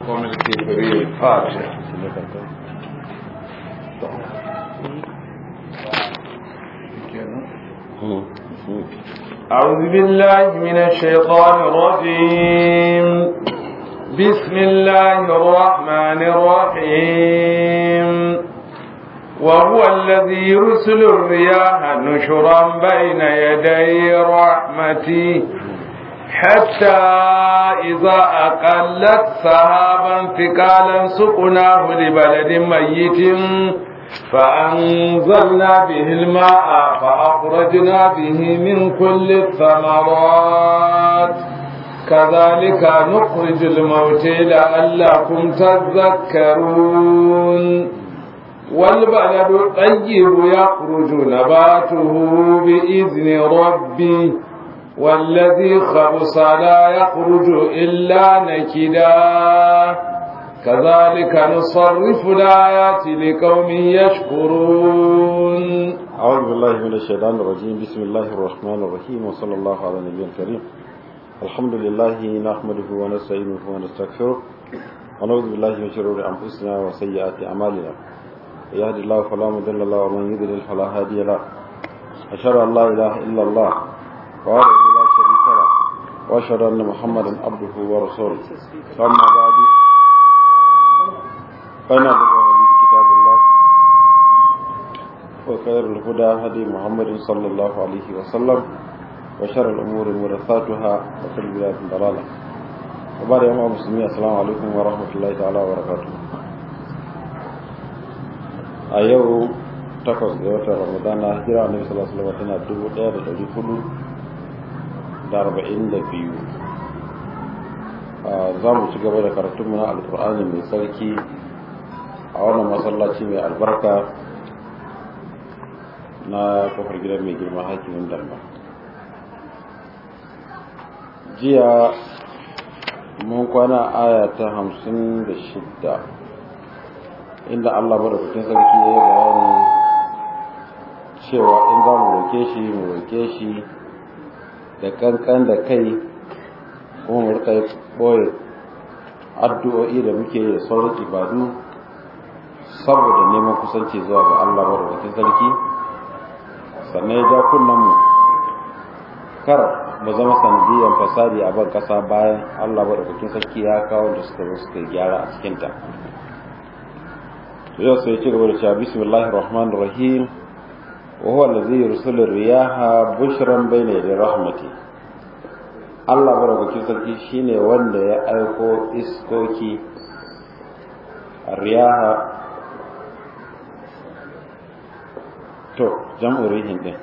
القوم الكافرين فاتحة أعوذ بالله من الشيطان الرجيم بسم الله الرحمن الرحيم وهو الذي يرسل الرياح نشرا بين يدي رحمته حتى إذا أقلت سحابا ثقالا سقناه لبلد ميت فأنزلنا به الماء فأخرجنا به من كل الثمرات كذلك نخرج الموت لعلكم تذكرون والبلد الطيب يخرج نباته بإذن ربه والذي خبص لا يخرج إلا نكدا كذلك نصرف الآيات لقوم يشكرون أعوذ بالله من الشيطان الرجيم بسم الله الرحمن الرحيم وصلى الله على النبي الكريم الحمد لله نحمده ونستعينه ونستغفره ونعوذ بالله من شرور أنفسنا وسيئات أعمالنا يهد الله فلا مضل له ومن يضلل فلا هادي له أشهد أن لا إله إلا الله وحده لا شريك له وأشهد أن محمدا عبده ورسوله أما بعد فإن الحديث كتاب الله وخير الهدى هدي محمد صلى الله عليه وسلم وشر الأمور محدثاتها وكل بدعة ضلالة وبعد يوم المسلمين السلام عليكم ورحمة الله تعالى وبركاته a yau takwas ga watan ramadana hijira annabi sallallahu alaihi wasallam tana dubu ɗaya da ɗari hudu da arba'in da biyu za mu ci gaba da karatun mu na alkur'ani mai sarki a wannan masallaci mai albarka na kofar gidan mai girma hakimin dalma jiya mun kwana aya ta hamsin da shidda inda Allah madaukakin sarki ya yi bayani cewa in za mu roke shi mu roke shi da kankan da kai kuma mu rika boye addu'o'i da muke da sauran ibadu saboda neman kusanci zuwa ga Allah madaukakin sarki sannan ya ja kunnen mu kar mu zama sanadiyan fasadi a ban kasa bayan Allah madaukakin sarki ya kawo da suka zo suka gyara a cikinta yau sai ci gaba da cewa bismillahir rahmanir rahim wa huwa allazi yursilu riyaha bushran bayna yaday rahmati Allah barakakin sarki shine wanda ya aiko iskoki riyaha to jam'u rihin din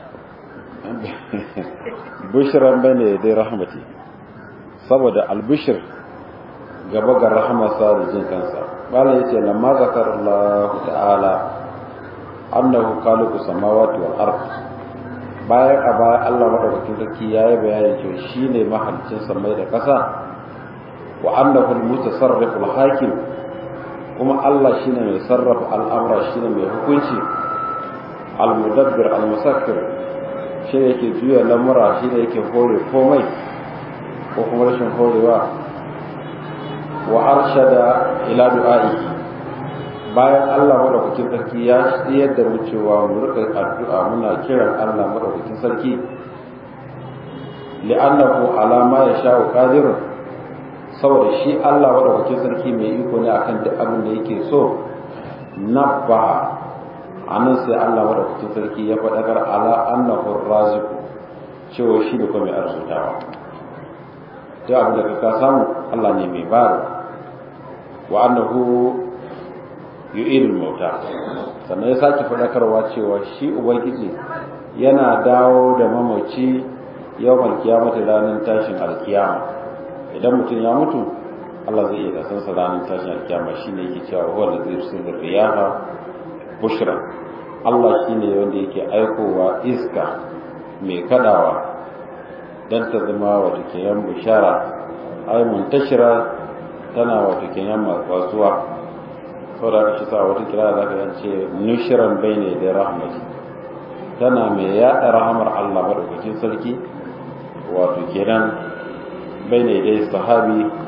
bushran bayna yaday rahmati saboda albushir gaba ga rahmasa da jin kansa bala yace lamma zakar Allah ta'ala annahu khaliqus samawati wal ard bayan a baya Allah madaukakin sarki yayi bayani cewa shine mahalicin samai da ƙasa wa annahu al-mutasarrif al-hakim kuma Allah shine mai sarrafa al'amura shine mai hukunci al-mudabbir al-musakkir shine yake juya lamura shine yake hore komai ko kuma rashin horewa wa arshada ila du'a'i bayan Allah madaukakin sarki ya tsayar da mu cewa mu rika addu'a muna kiran Allah madaukakin sarki li'annahu ala ma yasha'u qadir saboda shi Allah madaukakin sarki mai iko ne akan duk abin da yake so nabba anan sai Allah madaukakin sarki ya faɗakar ala annahu raziq cewa shi da kuma mai arzutawa duk abin da ka samu Allah ne mai bayarwa wa annahu yu'idul mauta sannan ya sake faɗakarwa cewa shi ubangiji yana dawo da mamaci yawmal kiyamata ranar tashin alkiyama idan mutum ya mutu Allah zai iya kasan sa ranar tashin alkiyama shine yake cewa huwa allazi yursilu riyaha bushra Allah shine wanda yake aikowa iska mai kadawa dan ta zama wata kiyan bushara ay muntashira tana wata kenan matsuwa saboda ka shi sa wata kira da ka ce nushiran bayne da rahmati tana mai yaɗa rahamar Allah madaukakin sarki wato kenan bayne da sahabi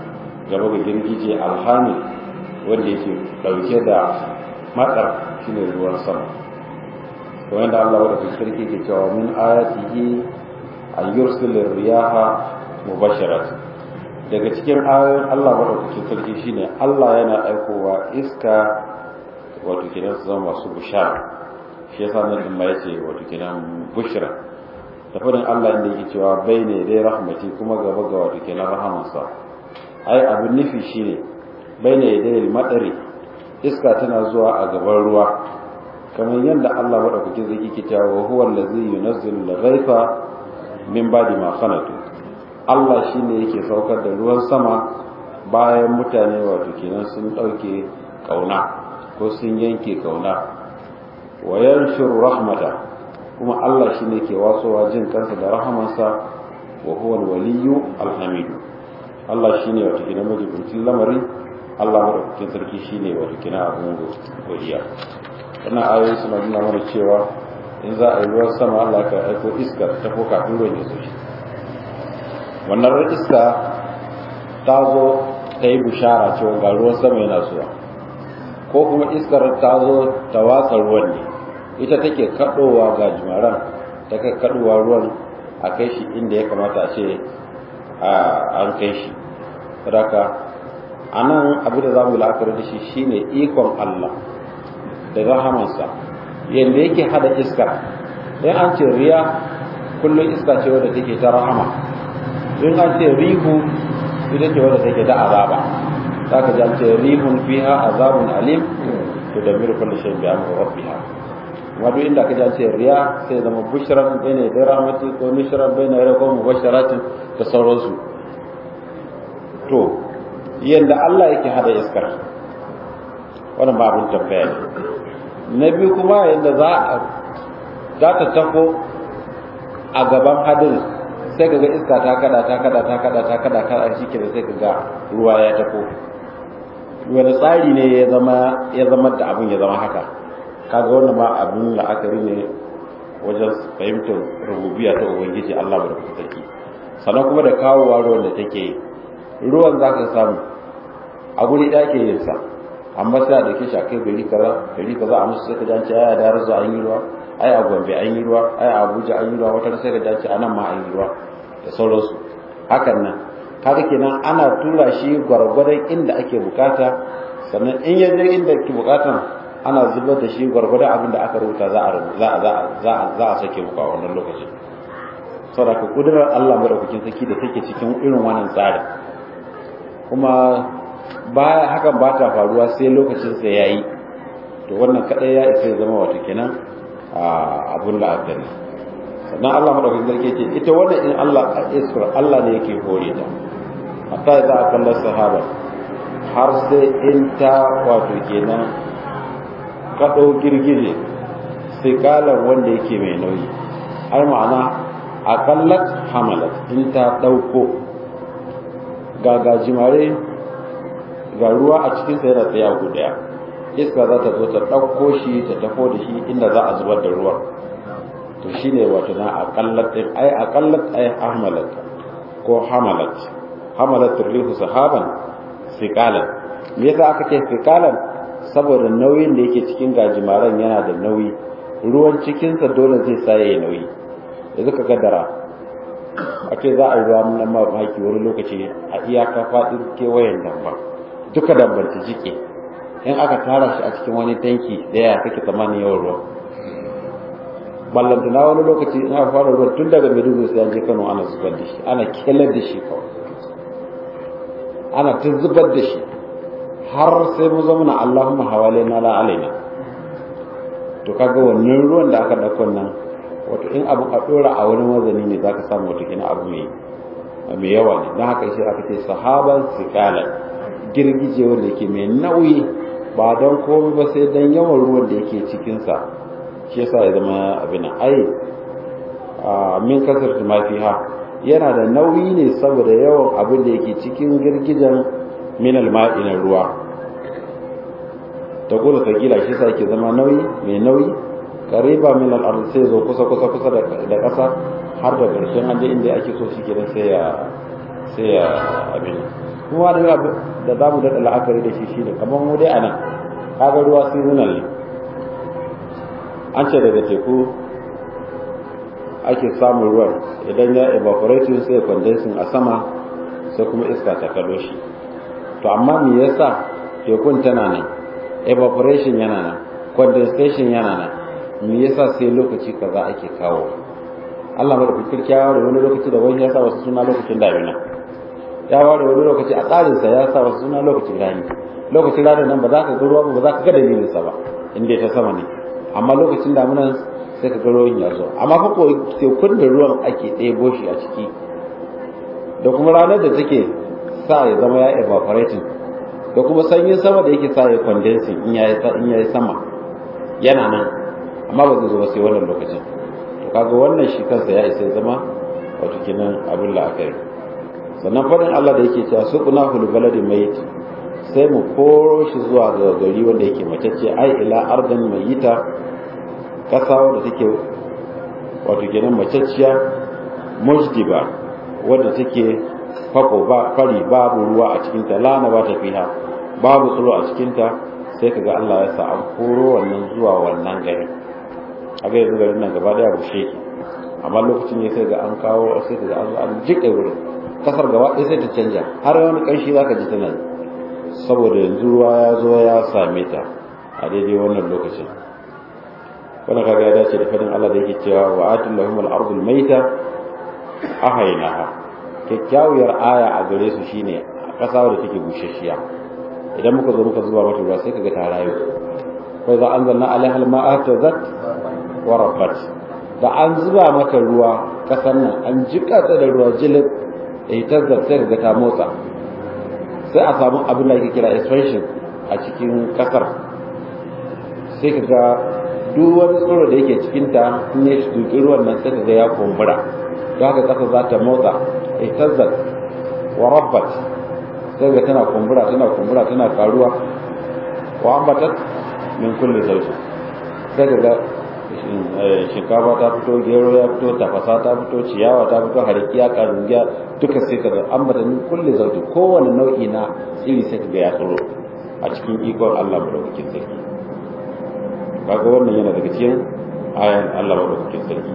gaba ga girgije alhami wanda yake dauke da matsar shine ruwan sama to wanda Allah wadda sarki ke cewa min ayatihi an yursilir riyaha mubasharat daga cikin ayoyin Allah madaukakin sarki shine Allah yana aikowa iska wato kidan su zama masu bushara shi yasa nan din ma yace wato kidan bushra da fadin Allah inda yake cewa bayne dai rahmati kuma gaba ga wato kidan rahamansa ai abin nufi shine bayne dai madari iska tana zuwa a gaban ruwa kamar yadda Allah madaukakin sarki ke cewa huwa allazi yunazzilu al-ghaifa min ba'di ma khanatu Allah shi ne yake saukar da ruwan sama bayan mutane wato kenan sun ɗauke ƙauna ko sun yanke ƙauna wa yanshuru rahmata kuma Allah shi ne ke wasowa jin kansa da rahamansa wa huwa waliyu alhamidu Allah shi ne wato kenan majibincin lamari Allah madaukakin sarki shi ne wato kenan abin godiya wannan ayoyi suna nuna mana cewa in za a yi ruwan sama Allah ka aiko iska ta ko kafin ruwan ya zo shi wannan iska ta zo ta yi bishara cewa ga ruwan sama yana zuwa ko kuma iskar ta zo ta watsa ruwan ne ita take kaɗowa ga jimaran ta kai kaɗowa ruwan a kai shi inda ya kamata a ce an kai shi sadaka a nan abin da za mu la'akari da shi shine ikon Allah da rahamansa yadda yake hada iskar in an ce riya kullum iska ce wadda take ta rahama in an ce rihu ita ce wadda take da azaba za ka ji an ce rihun fiha azabun alim to da miri kullu shay bi amri rabbiha wato inda ka ji an ce riya sai zama bushran bayna da rahmati ko nushran bayna da ko mubasharatin da sauransu to yanda Allah yake hada iskar wannan ba abin tambaya ne na biyu kuma yanda za za ta tafo a gaban hadin sai kaga iska ta kada ta kada ta kada ta kada kada shi ke sai kaga ruwa ya tafo wani tsari ne ya zama ya zama da abin ya zama haka kaga wannan ma abin la'akari ne wajen fahimtar rububiya ta ubangiji Allah da sarki sannan kuma da kawowa ruwan da take ruwan za ka samu a guri ɗaya ke yin sa amma sai a dauke shi a kai gari kaza gari kaza a musu sai ka jance ai a da arzu an yi ruwa ai a gombe an yi ruwa ai a abuja an yi ruwa wata sai ka jance a nan ma an yi ruwa da sauransu hakan nan kaga kenan ana tura shi gwargwadon inda ake bukata sannan in ya je inda ake bukatan ana zubar da shi gwargwadon abin da aka rubuta za a za a za a za a sake muku a wannan lokacin saboda ka kudurar Allah madaukakin saki da take cikin irin wannan tsarin kuma ba hakan ba ta faruwa sai lokacin sa yayi to wannan kadai ya isa zama wato kenan abun la'akari sannan Allah madaukakin sarki ce ita wannan in Allah a iskar Allah ne yake hore ta hatta za a kallon sahaba har sai in ta wato kenan kaɗo girgije sai kalan wanda yake mai nauyi ai ma'ana akallat hamalat in ta ɗauko ga gajimare ga ruwa a cikinsa yana tsaye a guda iska za ta zo ta ɗauko shi ta tafo da shi inda za a zubar da ruwan to shi ne wato na akallat ɗin ai akallat ai hamalat ko hamalat hamalat rihu sahaban sikalan me yasa aka ce sikalan saboda nauyin da yake cikin gajimaren yana da nauyi ruwan cikinsa dole zai sa ya nauyi yanzu ka kaddara a ce za a yi ruwa na mamaki wani lokaci a iyaka faɗin kewayen damba duka dambar ta jike in aka tara shi a cikin wani tanki daya kake tsammanin yawan ruwa ballantana wani lokaci in aka fara ruwa tun daga maiduguri sai an je kano ana zubar da shi ana kelar da shi kawai ana ta zubar da shi har sai mu zama na allahumma hawale na la alaina to kaga wannan ruwan da aka ɗauko nan wato in abu a ɗora a wani wazani ne zaka samu wato kina abu mai mai yawa ne don haka shi aka ce sahaban sikalan girgije wanda yake mai nauyi ba don komai ba sai don yawan ruwan da yake cikinsa shi yasa ya zama abin ai min kasar ha yana da nauyi ne saboda yawan abin da yake cikin girgijen minal ma'inar ruwa ta kula ta gila shi sa yake zama nauyi mai nauyi kariba min al sai zo kusa kusa kusa da ƙasa har da ƙarshen an je inda ake so shi kenan sai ya sai ya abin kuma da da za mu daɗa la'akari da shi shi ne kamar mu dai a nan kaga ruwa seasonal ne an ce daga teku ake samun ruwan idan ya evaporating sai condensing a sama sai kuma iska ta kalo shi to amma me yasa tekun tana nan evaporation yana nan condensation yana nan me yasa sai lokaci kaza ake kawo Allah mai da fikir kyawa da wani lokaci da wani ya sa wasu suna lokacin damina ya ware wani lokaci a tsarinsa ya sa wasu suna lokacin rani lokacin rani nan ba za ka ga ruwa ba za ka ga dalilinsa ba inda ta sama ne amma lokacin damunan sai ka ga ruwan ya zo amma fa ko tekun da ruwan ake ɗebo shi a ciki da kuma ranar da take sa ya zama ya evaporating da kuma sanyin sama da yake sa ya condensing in ya yi sama yana nan amma ba zai zo ba sai wannan lokacin to kaga wannan shi kansa ya isa ya zama wato kenan abin la'akari sannan faɗin Allah da yake cewa suqna hul baladi mayit sai mu koro shi zuwa ga gari wanda yake macece ai ila ardan mayita kasa wanda take wato kenan maceciya mujdiba wanda take fako ba fari babu ruwa a cikin ta lana ba ta fiha babu tsoro a cikin ta sai kaga Allah ya sa an koro wannan zuwa wannan gari a ga yanzu garin nan gaba daya bushe amma lokacin ne sai ga an kawo sai kaga an an jike wurin kasar gaba ɗaya sai ta canja har wani ƙanshi za ka ji tana saboda yanzu ruwa ya zo ya same ta a daidai wannan lokacin wannan kaga ya dace da fadin Allah da yake cewa wa atul lahum al ardul maita ahaynaha kyakkyawar aya a gare su shine ƙasa da take bushashiya idan muka zo muka zuba mata ruwa sai kaga ta rayu fa za anzalna alaiha al ma'a tazat wa rabbat da an zuba mata ruwa ƙasar nan an jika ta da ruwa jilin ihtazzat sai ga ta motsa sai a samu abin da ake kira expansion a cikin kasar sai ka ga duk wani tsoro da yake cikin ta in ya duki ruwan nan sai ka ga ya kumbura don haka kasar za ta motsa ihtazzat wa rabbat sai ga tana kumbura tana kumbura tana karuwa wa ambatat min kulli zawjin sai ka ga shinkafa ta fito gero ya fito tafasa ta fito ciyawa ta fito harikiya karungiya duka sai kaga an bata min kulle zauti kowane nau'i na tsiri sai kaga ya tsoro a cikin ikon Allah madaukakin sarki kaga wannan yana daga cikin ayan Allah madaukakin sarki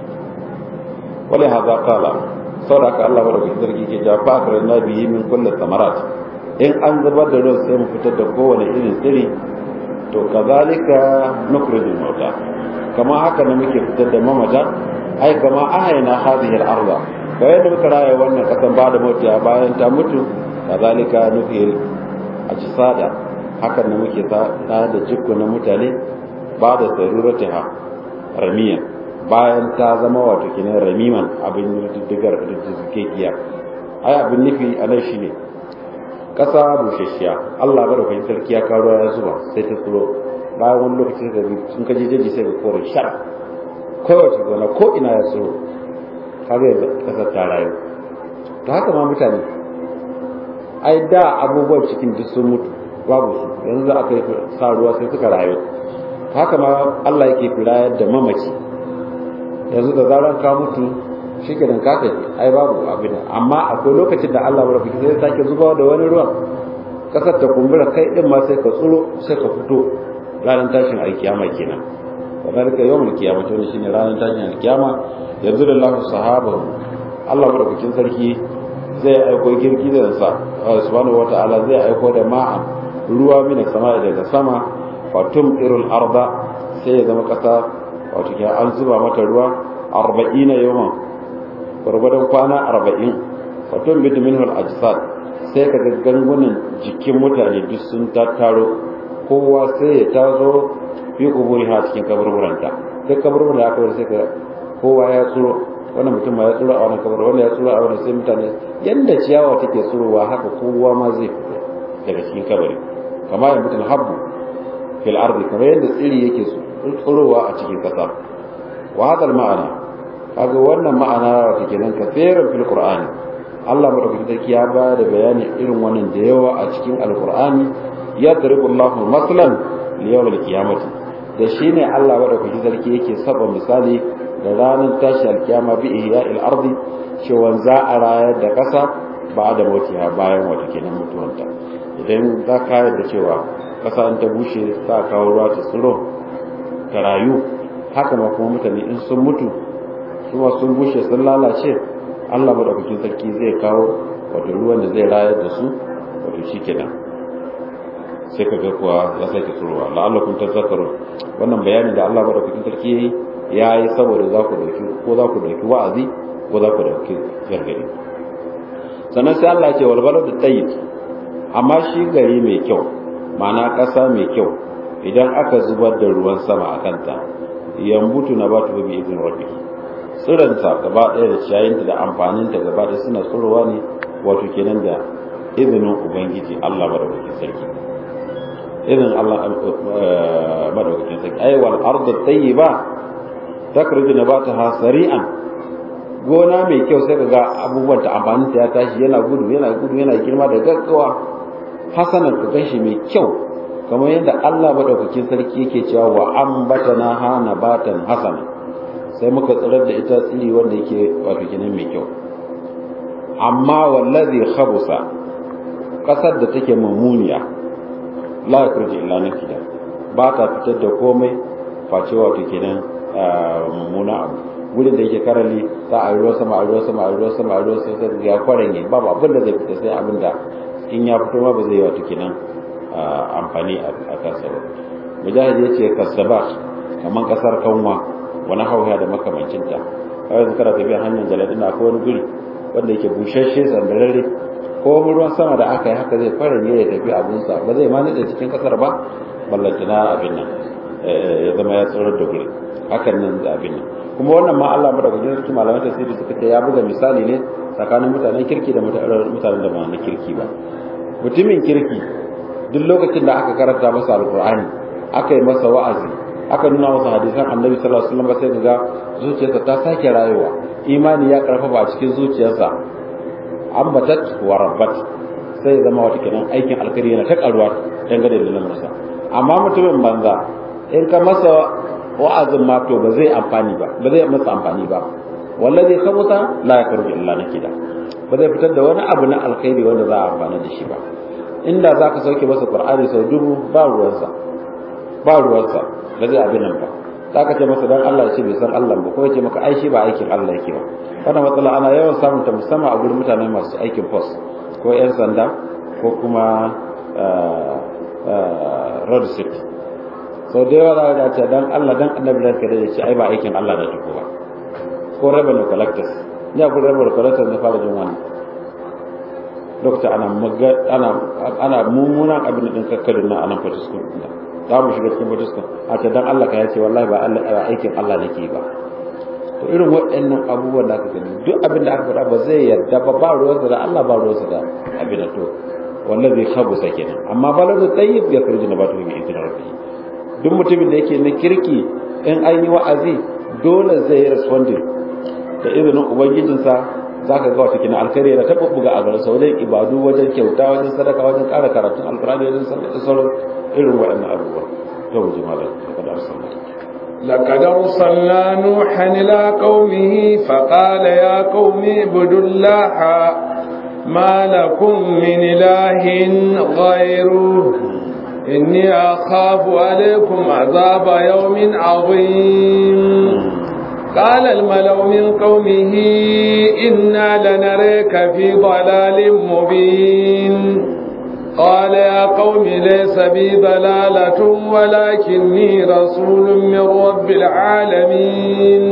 wale haza kala saboda haka Allah madaukakin sarki ke jafa akar na biyi min kulle samarat in an zubar da ruwan sai mu fitar da kowane irin tsiri to kazalika nukhrijul mauta kama haka ne muke fitar da mamata ai kama ahayna hadhihi al-ardh ga yadda muka raya wannan kasan ba da mutiya bayan ta mutu kazalika nuhil ajsada hakan ne muke ta da jikko na mutane ba da saruratiha ramiyan bayan ta zama wato kinan ramiman abin diddigar da suke giya ai abin nufi a nan shine kasa bushashiya Allah ba da kai sarki ya karo ya zuba sai ta tsoro bayan wani lokaci da sun kaje jeji sai ga kore shar kowace gona ko ina ya tsoro kaga yanzu kasar ta rayu to haka ma mutane ai da abubuwan cikin duk sun mutu babu su yanzu za aka yi sa ruwa sai suka rayu haka ma Allah yake firayar da mamaci yanzu da zaran ka mutu shi ke ka tafi ai babu abin amma akwai lokacin da Allah baraka sai sake zubawa da wani ruwan kasar ta kumbura kai din ma sai ka tsuro sai ka fito ranar tashin alkiyama kenan wa zalika yawmul qiyamah to shine ranar tashin alkiyama yanzu da Allah sahaba Allah madaukakin sarki zai aiko girki da sa subhanahu wata'ala zai aiko da ma'an ruwa mina sama daga sama fatum irul arda sai ya zama kasa wato ke an zuba mata ruwa 40 yawan gwargwadon kwana 40 fatum bid minhu al-ajsad sai ka gangunan jikin mutane duk sun tattaro kowa sai ya tazo fi kuburi ha cikin kaburburanta duk kaburburan da aka bar sai ka kowa ya tsoro wannan mutum ma ya tsoro a wannan kabar wannan ya tsoro a wannan sai mutane yanda ciyawa take tsorowa haka kowa ma zai fito daga cikin kabari kama ya mutum habbu fil ardi kamar yadda tsiri yake tsorowa a cikin kasa wa hadal ma'ana kaga wannan ma'ana wata kenan kafiran fil qur'ani Allah madaukakin sarki ya ba da bayani irin wannan da yawa a cikin alqur'ani ya daribu Allahu maslan li yawmil qiyamati da shine Allah madaukakin sarki yake saba misali da ranar tashi alkiyama bi ihya'il ardi cewa za a rayar da kasa ba da mautiya bayan wata kenan mutuwanta idan za ka yarda cewa ƙasa in ta bushe ta kawo ruwa ta tsiro ta rayu haka ma kuma mutane in sun mutu kuma sun bushe sun lalace Allah madaukakin sarki zai kawo wato ruwan da zai rayar da su wato shikenan sai ka ga kuwa ya sake tsirowa la'allakum tazakkarun wannan bayani da Allah madaukakin sarki yayi yayi saboda za ku dauki ko za ku dauki wa'azi ko za ku dauki gargadi sannan sai Allah ya ce wal baladu tayyib amma shi gari mai kyau ma'ana ƙasa mai kyau idan aka zubar da ruwan sama a kanta yambutu na batu bi izin rabbi tsiranta gaba ɗaya da ciyayinta da amfaninta gaba ɗaya suna tsirowa ne wato kenan da izinin ubangiji Allah madaukakin sarki izinin Allah madaukakin sarki ai wal ardu tayyiba takhruju nabataha sari'an gona mai kyau sai ga abubuwan ta amfaninta ya tashi yana gudu yana gudu yana girma da gaggawa hasanan ka ganshi mai kyau kamar yadda Allah madaukakin sarki yake cewa wa ambatana ha nabatan hasana sai muka tsirar da ita tsiri wanda yake wato kenan mai kyau amma wallazi khabusa kasar da take mummuniya la yakhruju illa nakida ba ta fitar da komai face wato kenan mummuna abu wurin da yake karali ta a ruwa sama a ruwa sama a ruwa sama a ruwa sama sai ya kwaranye babu abin da zai fita sai abin da in ya fito ma ba zai yi wato kenan amfani a kansa ba mujahid ya ce kasabat kamar kasar kanwa wani hauya da makamancinta kawai yanzu kana tafiya hanyar jaladina ko wani guri wanda yake bushashe sandararre ko ruwan sama da aka yi haka zai fara ne ya tafi abinsa ba zai ma nade cikin kasar ba ballantana abin nan ya zama ya tsirar da guri hakan nan da abin nan kuma wannan ma Allah madaukakin sarki malaman tafsiri suka ce ya buga misali ne tsakanin mutanen kirki da mutanen da ba na kirki ba mutumin kirki duk lokacin da aka karanta masa alkur'ani aka yi masa wa'azi aka nuna masa hadisan annabi sallallahu alaihi wasallam sai ga zuciyarsa ta sake rayuwa imani ya karfafa a cikin zuciyarsa ambatat wa rabbat sai zama wata kenan aikin alkhairi yana ta karuwa dangane da lamarsa amma mutumin banza in ka masa wa'azin ma to ba zai amfani ba ba zai masa amfani ba wallazi khabuta la yakhruju illa nakida ba zai fitar da wani abu na alkhairi wanda za a amfana da shi ba inda za ka sauke masa qur'ani sau dubu ba ruwansa ba ruwansa ba zai abin nan ba za ka ce masa dan Allah ce bai san Allah ba ko ya ce maka ai shi ba aikin Allah yake ba wannan matsala ana yawan samun ta musamman a gurin mutane masu aikin post ko yan sanda ko kuma road safety sau da yawa za ka ce dan Allah dan annabi da ka da ce ai ba aikin Allah da tuko ba ko revenue collectors ni a gurin revenue collectors na fara jin wannan dokta ana ana ana mummunan abin din kakkalin nan anan fatiskun din za mu shiga cikin fatiskun a ce dan Allah ka ya ce wallahi ba Allah aikin Allah nake ba to irin waɗannan abubuwan da aka gani duk abin da aka faɗa ba zai yarda ba ba ruwansa da Allah ba ruwansa da abin da to wallahi khabusa kenan amma baladu tayyib ya kurji na batu bi idin rabbi duk mutumin da yake na kirki in an yi wa'azi dole zai yi responding da izinin ubangijinsa za ka ga wata kina alkhairi yana ta buga a garin wajen ibadu wajen kyauta wajen sadaka wajen ƙara karatun alkurani wajen sauran irin waɗannan abubuwa to mu ji malam da arsalna لقد أرسلنا نوحا إلى قومه فقال يا قوم اعبدوا الله ما لكم من إله غيره إني أخاف عليكم عذاب يوم عظيم قال الملأ من قومه إنا لنريك في ضلال مبين قال يا قوم ليس بي ضلالة ولكني رسول من رب العالمين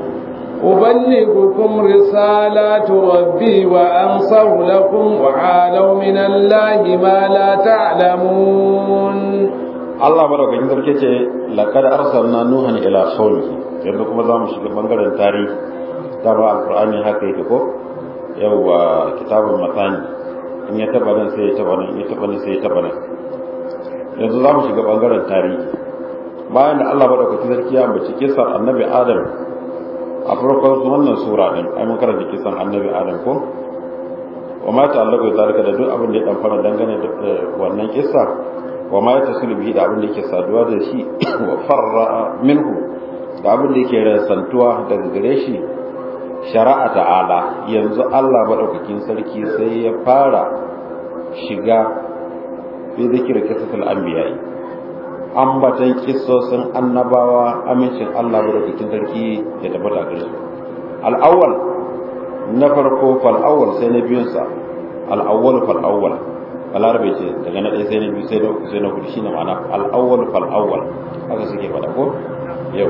أبلغكم رسالات ربي وأنصر لكم وعالوا من الله ما لا تعلمون Allah madaukakin sarki ce laqad arsalna nuhan ila qaumihi yanzu kuma za mu shiga bangaren tarihi da ba alqur'ani haka yake ko yawa kitabul matani in ya taba nan sai ya taba nan in ya taba nan sai ya taba nan yanzu za mu shiga bangaren tarihi bayan da Allah madaukakin sarki ya ambaci kisan annabi Adam a farkon wannan sura din ai mun karanta kisan annabi Adam ko wa ma ta'allaqu zalika da duk abin da ya dan fara dangane da wannan kissa wa ma yatasilu bihi da abin da yake saduwa da shi wa farra minhu da abin da yake rasantuwa daga gare shi shari'a ta'ala yanzu Allah madaukakin sarki sai ya fara shiga fi zikir kisatul anbiya'i ambatan kissosin annabawa amincin Allah madaukakin sarki ya tabbata gare su al-awwal na farko fal awwal sai na biyun sa al-awwal fal awwal balarabe ce daga na ɗaya sai na biyu sai na uku sai na hudu shine ma'ana al-awwal fal awwal haka suke faɗa ko yau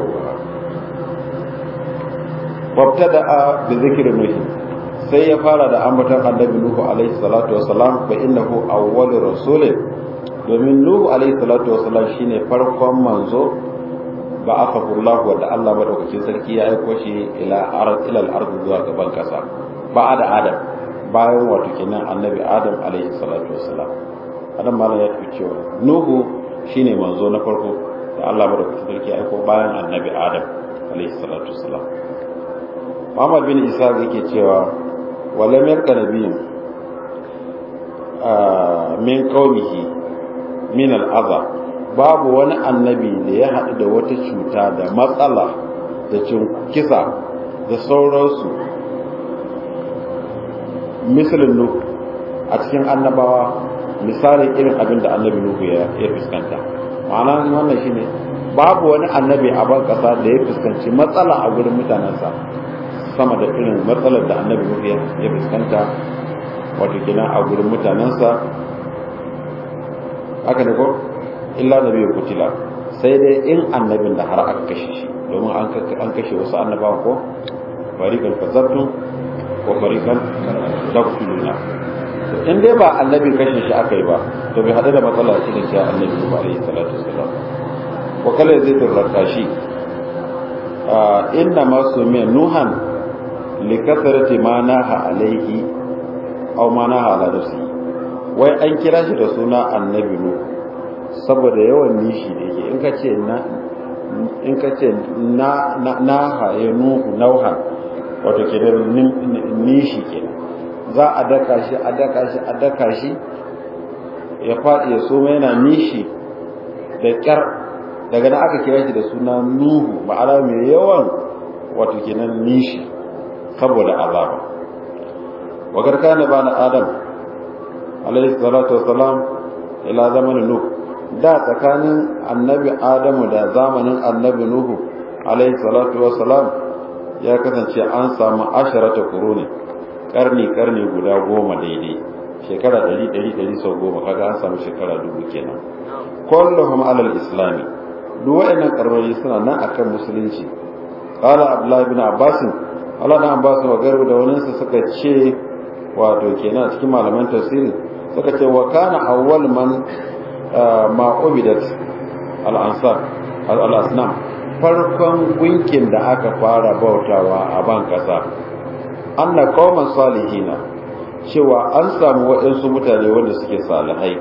wabtada bi zikri nuhi sai ya fara da ambaton annabi nuhu alaihi salatu wassalam fa innahu awwalur rasulin domin nuhu alaihi salatu wassalam shine farkon manzo ba aka Allah wanda Allah madaukakin sarki ya aiko shi ila ard ila al-ard zuwa gaban kasa ba da adam bayan wato kenan annabi adam alaihi salatu wassalam adam malam ya tafi cewa nuhu shine manzo na farko da Allah madaukakin sarki ya aiko bayan annabi adam alaihi salatu wassalam Muhammad bin Isa yake cewa walam yarka nabiyin min qaumihi min al'aza babu wani annabi da ya haɗu da wata cuta da matsala da cin kisa da sauransu misalin nuhu a cikin annabawa misalin irin abin da annabi nuhu ya fuskanta ma'ana wannan shine babu wani annabi a ban ƙasa da ya fuskanci matsala a gurin mutanensa sama da irin matsalar da annabi nuhu ya fuskanta wato kenan a gurin mutanensa haka ne ko illa nabi ya kutila sai dai in annabin da har aka kashe shi domin an kashe wasu annabawa ko farikan kazabtun ko farikan daktuluna to in dai ba annabi kashe shi aka yi ba to bai hadu da matsala shi ne cewa annabi ba alaihi salatu wasalam wa kala zai turraka shi inna masu min nuhan li kasarati ma naha alaihi aw ma naha ala nafsi wai an kira shi da suna annabi nu saboda yawan nishi da yake in ka ce na in ka ce na na haye nuhu nauhan wato ke da nishi ke za a daka shi a daka shi a daka shi ya faɗi ya soma yana nishi da ƙyar daga nan aka kira shi da suna nuhu ma'ana mai yawan wato kenan nishi saboda azaba wakar kana bana adam alaihi salatu wassalam ila zamanin nuh da tsakanin annabi adamu da zamanin annabi nuhu alaihi salatu wassalam ya kasance an samu asharata kuruni karni karni guda goma daidai shekara ɗari ɗari ɗari sau goma kaga an samu shekara dubu kenan kulluhum alal islami duk waɗannan karnoni suna nan akan musulunci qala abdullahi bin abbas Allah na abbas wa garbu da wani su suka ce wato kenan a cikin malaman tafsiri suka ce wa kana awwal man ma ubidat al-ansar al-asnam farkon gunkin da aka fara bautawa a ban kasa anna qauman salihina cewa an samu waɗansu mutane wanda suke salihai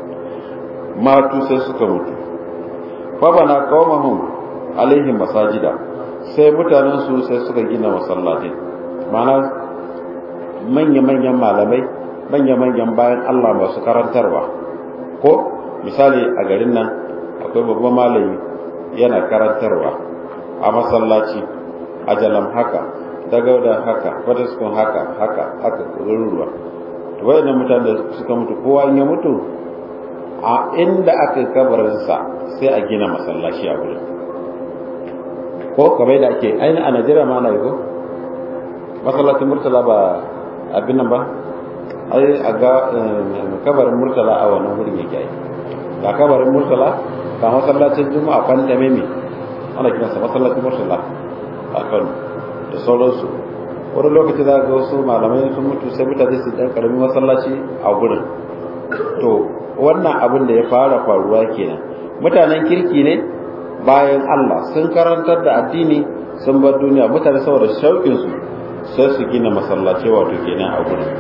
matu sai suka mutu fa bana qaumahum alaihim masajida sai mutanen su sai suka gina masallatai ma'ana manya-manyan malamai manya-manyan bayan Allah masu karantarwa ko misali a garin nan akwai babban malami yana karantarwa a masallaci a jalam haka dagauda haka fataskun haka haka haka ruruwa to wayannan mutane da suka mutu kowa in ya mutu a inda aka kabarinsa sai a gina masallaci a wurin ko kamar da ake ainihin a najeriya ma na yi ko masallacin murtala ba abin nan ba ai a ga kabarin murtala a wannan wurin yake yi ga kabarin murtala ga masallacin juma'a kan da meme ana kiransa masallacin murtala a kano da sauransu wani lokaci za ga wasu malamai sun mutu sai mutane su dan karamin masallaci a gurin to wannan abin da ya fara faruwa kenan mutanen kirki ne bayan Allah sun karantar da addini sun bar duniya mutane saboda shauƙin su sai su gina masallaci wato kenan a gurin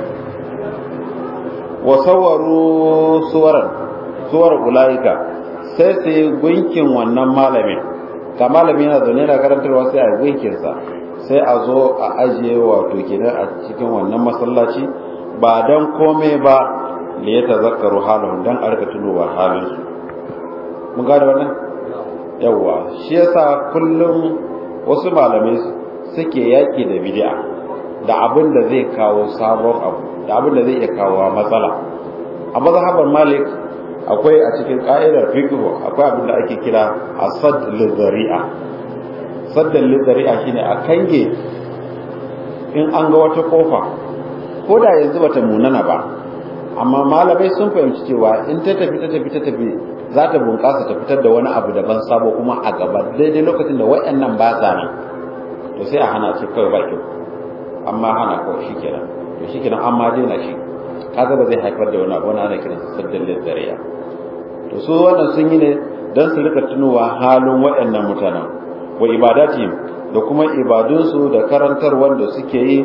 wa sawaru suwaran suwar ulaika sai su yi gunkin wannan malamin ka malami yana zaune da karantarwa sai a gunkin sa sai a zo a ajiye wato kenan a cikin wannan masallaci ba dan komai ba da ya tazakkaru halin dan a rika tunowa halin su mun gane wannan yawa shi yasa kullum wasu malamai suke yaki da bid'a da abin da zai kawo sabon abu da abin da zai iya kawo matsala a mazhabar malik akwai a cikin ka'idar fiqh akwai abin da ake kira asad lizari'a saddan lizari'a shine a kange in an ga wata kofa ko da yanzu bata munana ba amma malamai sun fahimci cewa in ta tafi ta tafi ta tafi za ta bunƙasa ta fitar da wani abu daban sabo kuma a gaba daidai lokacin da wayannan ba sa nan to sai a hana shi kawai ba kyau amma hana kawai shikenan to shikenan amma daina shi kaga ba zai haifar da wani abu wani ana kiransa saddan lizari'a to su wannan sun yi ne don su rika tunowa halin waɗannan mutanen wa ibadati da kuma ibadunsu da karantar wanda suke yi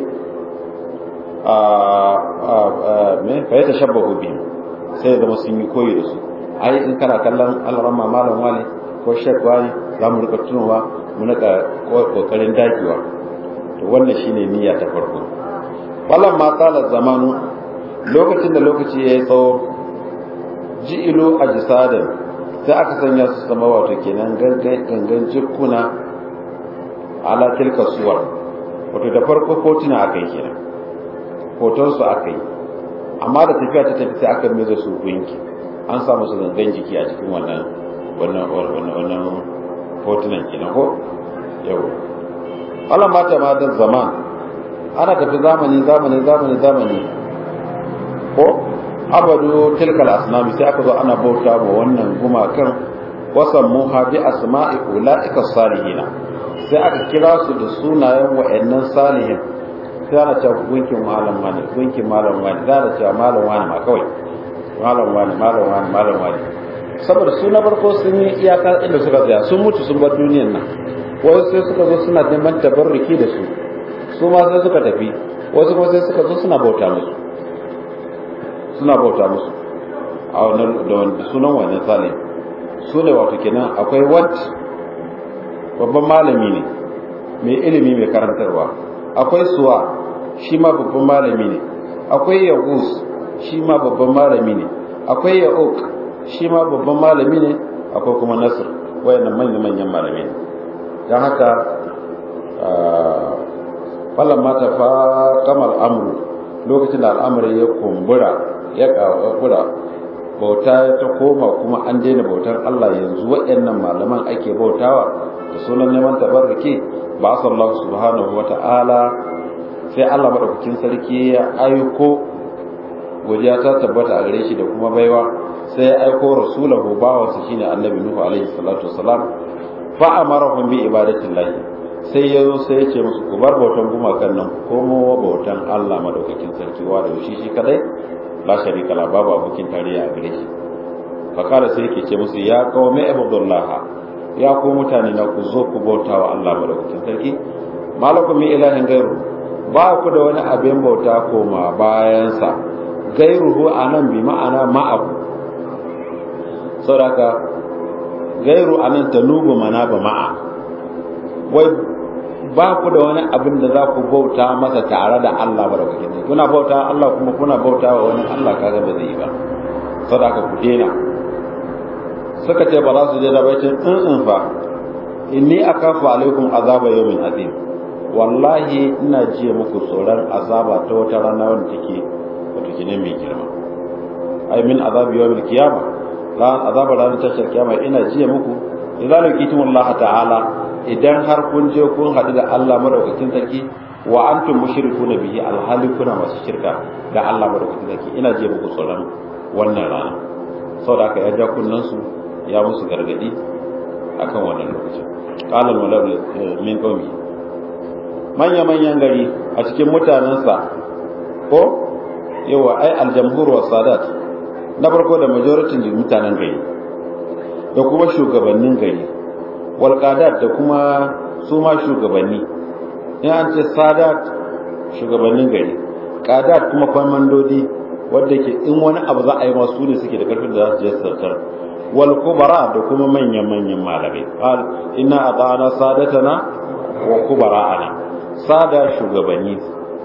a me fa ya tashabbahu bi sai zama sun yi koyi da su ai in kana kallon alramma malam wani ko shek wani za mu rika tunowa mu rika kokarin dagewa to wannan shine niyya ta farko wallan ma tsala zamanu lokacin da lokaci ya yi tsawo ji'ilu a jisadin sai aka sanya su sama wato kenan gangan jikuna ala tilka suwar wato da farko hotuna aka yi kenan hotonsu aka yi amma da tafiya ta tafi sai aka mai da su gunki an sa musu gangan jiki a cikin wannan wannan wannan hotunan kenan ko yau Allah mata ma da zaman ana tafi zamani zamani zamani zamani ko abadu tilkal asnami sai aka zo ana bauta wa wannan gumakan wasan muha bi asma'i ulaika salihina sai aka kira su da sunayen wa'annan salihin sai ana cewa gunkin malam wani gunkin malam wani za a cewa malam wani ma kawai malam wani malam wani malam wani saboda su na farko sun yi iyaka inda suka tsaya sun mutu sun bar duniyan nan wasu sai suka zo suna neman tabarruki da su su ma sai suka tafi wasu kuma sai suka zo suna bauta musu suna bauta musu a wannan da sunan wannan salim su ne wato kenan akwai wat babban malami ne mai ilimi mai karantarwa akwai suwa shi ma babban malami ne akwai yagus shi ma babban malami ne akwai ya'uk shi ma babban malami ne akwai kuma nasir wayannan manyan manyan malami ne don haka falon mata fa kamar amru lokacin da al'amari ya kumbura ya kakura bauta ta koma kuma an daina bautar Allah yanzu waɗannan malaman ake bautawa da sunan neman tabarruki ba Allah subhanahu wata'ala sai Allah madaukakin sarki ya aiko godiya ta tabbata a gare shi da kuma baiwa sai ya aiko rasulahu bawansa shine annabi nuhu alaihi salatu wassalam fa amarahum bi ibadatillahi sai ya zo sai ya ce musu ku bar bautan gumakan nan komo bautan Allah madaukakin sarki wa da shi shi kadai la sharika la babu abokin tarayya a gare shi fakara sai yake ce musu ya kawo mai abdullah ya ku mutane na ku zo ku bauta wa Allah madaukakin sarki malakum min ilahin gairu ba ku da wani abin bauta koma bayansa gairuhu anan bi ma'ana ma'abu saboda gairu anan tanubu mana ba ma'a wai ba ku da wani abin da za ku bauta masa tare da Allah madaukakin sarki kuna bauta Allah kuma kuna bauta wa wani Allah kaga ba zai yi ba sadaka ku dena suka ce ba za su je da baitin in in fa inni akafu alaikum azaba yawmin azim wallahi ina jiya muku tsoron azaba ta wata rana wanda take wato kine mai girma ai min azabi yawmil qiyama ran azaba ranar tashar kiyama ina jiya muku idan laqitum Allah ta'ala idan har kun je kun hadu da Allah madaukakin sarki wa antum mushrikuna bihi alhali kuna masu shirka da Allah madaukakin sarki ina jiya muku tsoron wannan rana saboda haka ya ja kunnan su ya musu gargadi akan wannan lokacin qala al min qaumi manya manyan gari a cikin mutanensa ko yawa ai aljamhur wa sadat na farko da majoritin mutanen gari da kuma shugabannin gari wal qadat da kuma su ma shugabanni in an ce sadat shugabannin gari qadat kuma kwamandodi wanda ke in wani abu za a yi masu ne suke da karfin da za su je sarkar wal kubara da kuma manyan manyan malamai qal inna ata'ana sadatana wa kubara'ana sada shugabanni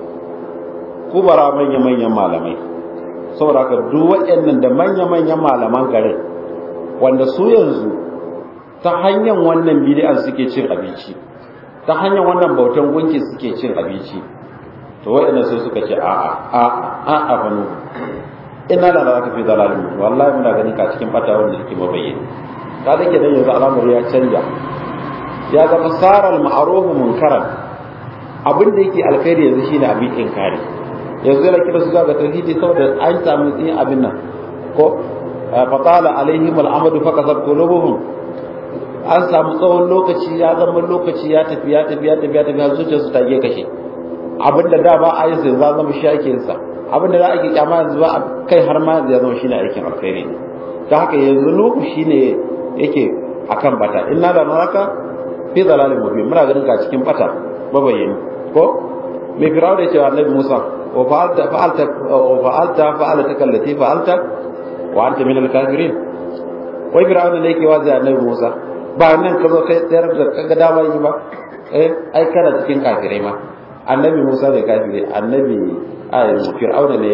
kubara manyan manyan malamai saboda haka duk waɗannan da manyan manyan malaman garin wanda su yanzu ta hanyar wannan bid'a suke cin abinci ta hanyar wannan bautan gunki suke cin abinci to wa'annan su suka ce a'a a a a fa nuhu inna la naraka fi dalalin wallahi muna ganin ka cikin bata wanda yake mabayyana ka da kenan yanzu al'amari ya canja ya zama saral ma'arufu munkaran abin da yake alkhairi yanzu shine abin inkari yanzu yana kira su ga tauhidi saboda an samu yin abin nan ko fatala alaihim al'amadu fa kasab qulubuhum an samu tsawon lokaci ya zama lokaci ya tafi ya tafi ya tafi ya tafi har zuciyarsu ta je kashe abin da da ba a yi sai za zama shi ake yin sa abin da za a ke kyama yanzu ba kai har ma yanzu ya zama shine aikin alkhairi ne ta haka yanzu nuhu shine yake akan bata inna la naraka fi dalalin mubin muna ganin ka cikin bata mabayyani ko me firawo da cewa annabi Musa wa fa'alta fa'alta wa fa'alta fa'alta kallati fa'alta wa anta min al-kafirin wai firawo ne yake wazi annabi Musa ba nan ka zo kai tsayar da kaga dama yi ba eh ai kana cikin kafirai ma annabi Musa ne kafiri annabi ai fir'auna ne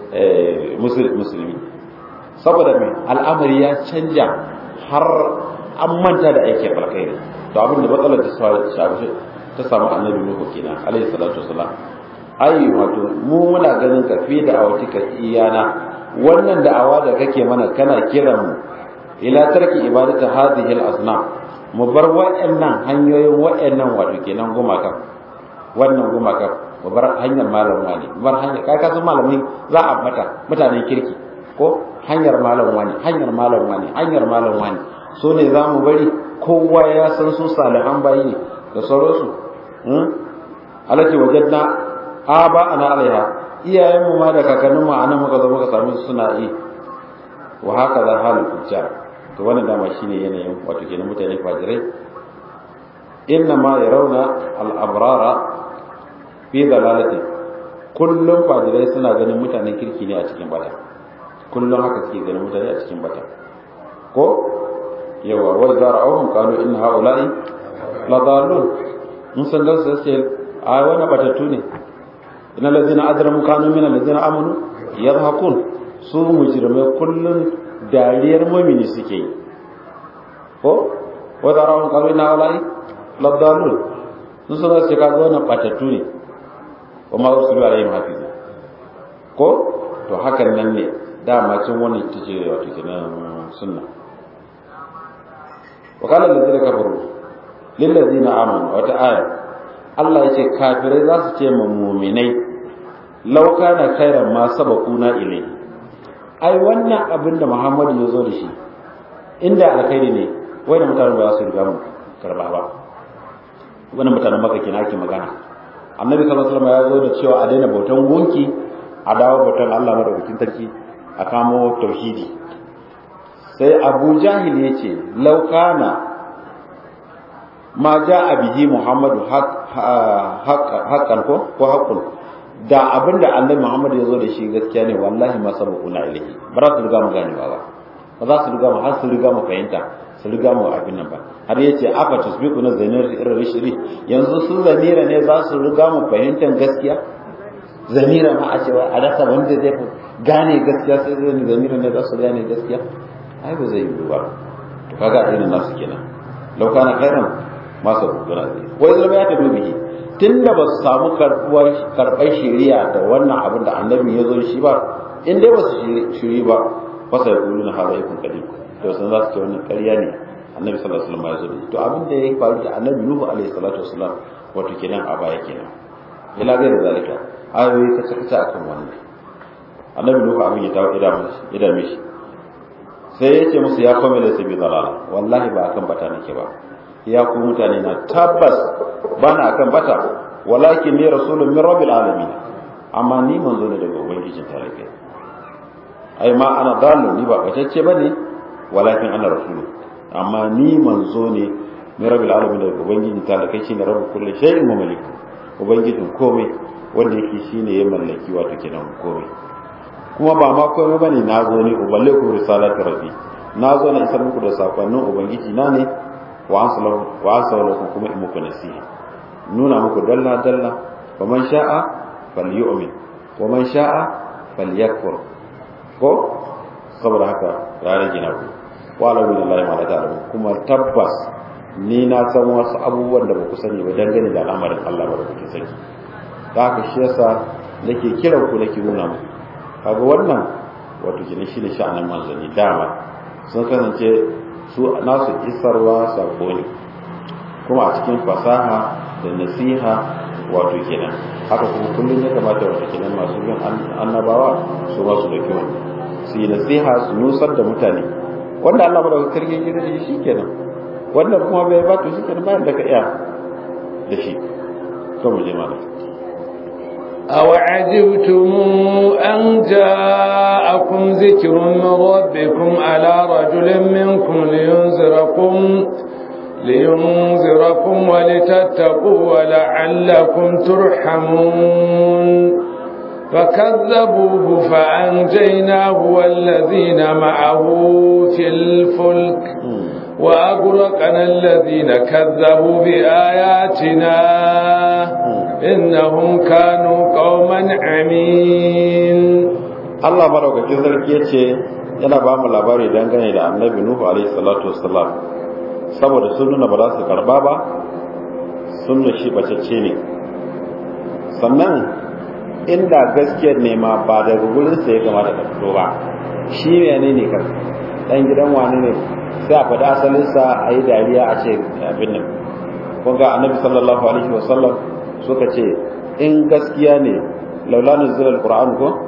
musulmi saboda me al'amari ya canja har an manta da aikin alkhairi to abin da matsalar ta ta samu annabi nuhu kenan alayhi salatu wasalam ai wato mu muna ganin ka fi da awatika iyana wannan da'awa da kake mana kana kiran mu ila tarki ibadatu hadhihi al-asnam mu bar wa'annan hanyoyin wa'annan wato kenan gumakan wannan gumakan mu bar hanyar malam wani mu bar hanyar kai ka san malamin za a mata mutanen kirki ko hanyar malam wani hanyar malam wani hanyar malam wani so ne za mu bari kowa ya san su salihan bayi ne da sauransu alati wajadna aba ana alaiha iyayen mu ma da kakannin mu anan muka zo muka samu suna yi wa haka za halin fujjar to wannan dama shine yanayin wato kenan mutane fajirai inna ma yarawna al-abrara fi dalalati kullum fajirai suna ganin mutanen kirki ne a cikin bata kullum haka suke ganin mutane a cikin bata ko yawa wa zara'uhum qalu inna haula'i la dalun mun san da su sai a wani batattu ne inna allazina ajramu kanu min allazina amanu yadhakun su mujrimai kullun dariyar mu'mini suke yi ko wa zara'uhum qalu inna haula'i la dalun sun san da su kaga wannan batattu ne wa ma usulu alaihim hafiz ko to hakan nan ne dama cin wannan ita ce wato kenan sunna وقال الذين كفروا للذين آمنوا wata aya Allah ya ce kafirai za su ce muminai law kana khairan ma sabaquna ilai ai wannan abin da Muhammadu ya zo da shi inda alkhairi ne wai da mutanen ba za su riga mu karba ba wannan mutanen maka kina ake magana annabi sallallahu alaihi wasallam ya zo da cewa a daina bautan gunki a dawo bautan Allah madaukakin sarki a kamo tauhidi sai abu jahil ya ce laukana ma ja a bihi muhammadu haƙƙan ko ko haƙƙun da abinda annabi muhammadu ya zo da shi gaskiya ne wallahi ma sabu kuna ilahi ba za su riga mu ganewa ba ba za su riga mu har su riga mu fahimta su riga mu abin nan ba har yace afa tusbiku na zainir irin shiri yanzu su zanira ne za su riga mu fahimtar gaskiya zanira ma a cewa a rasa wanda zai gane gaskiya sai zanira ne za su gane gaskiya ai ba zai yiwu ba to kaga irin nasu kenan law kana khairan ma sa gura zai wai zalma ya tabi bihi tunda ba su samu karbuwar karbar shari'a da wannan abin da annabi ya zo shi ba in dai ba su shiri ba fa sai kullu na hada yakun kadim to sun za su ce wannan ƙarya ne annabi sallallahu alaihi wasallam ya zo to abin da ya faru da annabi nuhu alaihi salatu wasallam wato kenan a baya kenan ila ga da zalika ayoyi ta kace akan wannan annabi nuhu abin ya tawo ida mishi sai ya ce musu ya kome da sabi zalala wallahi ba akan bata nake ba ya ku mutane na tabbas ba na akan bata walakin ni rasulun min rabbil alamin amma ni manzo ne daga ubangijin tarihi ai ma ana dalu ni ba batacce bane walakin ana rasulu amma ni manzo ne min rabbil alamin daga ubangijin tarihi shine rabbul kulli shay'in wa malik ubangijin komai wanda yake shine ya mallaki wato kenan komai kuma ba ma komai bane na zo ne uballe ku risalatu rabbi na zo na isar muku da sakonnin ubangiji na ne wa ansalahu wa ansalahu kuma in muku nasiha nuna muku dalla dalla wa man sha'a falyu'min wa man sha'a falyakfur ko saboda haka ya rage na ku wa la billahi ma la ta'lamu kuma tabbas ni na san wasu abubuwan da ba ku sani ba dangane da al'amarin Allah ba ku sani da haka shi yasa nake kiran ku nake nuna muku kaga wannan wato kina shi ne sha'anin manzanni dama sun kasance su nasu isarwa sako ne kuma a cikin fasaha da nasiha wato kenan haka kuma kullum ya kamata wato kenan masu bin annabawa su ba su dauki wani su yi nasiha su nusar da mutane wanda Allah ba da kargin gida da shi kenan wanda kuma bai ba to shi kenan bayan da ka iya da shi to mu je malam أو عجبتم أن جاءكم ذكر من ربكم على رجل منكم لينذركم لينذركم ولتتقوا ولعلكم ترحمون فكذبوه فأنجيناه والذين معه في الفلك وأغرقنا الذين كذبوا بآياتنا إنهم كانوا قوما عمين Allah madaukakin sarki ya ce yana ba mu labari dangane da annabi Nuhu alaihi salatu wassalam saboda sun nuna ba za su karba ba sun nuna shi bacacce ne sannan inda gaskiyar ne ma ba daga gurin sa ya kamata ta fito ba shi ne ne kan dan gidan wani ne sai a faɗi asalinsa a yi dariya a ce abin nan kun ga annabi sallallahu alaihi wasallam suka ce in gaskiya ne laula nuzul alquran ko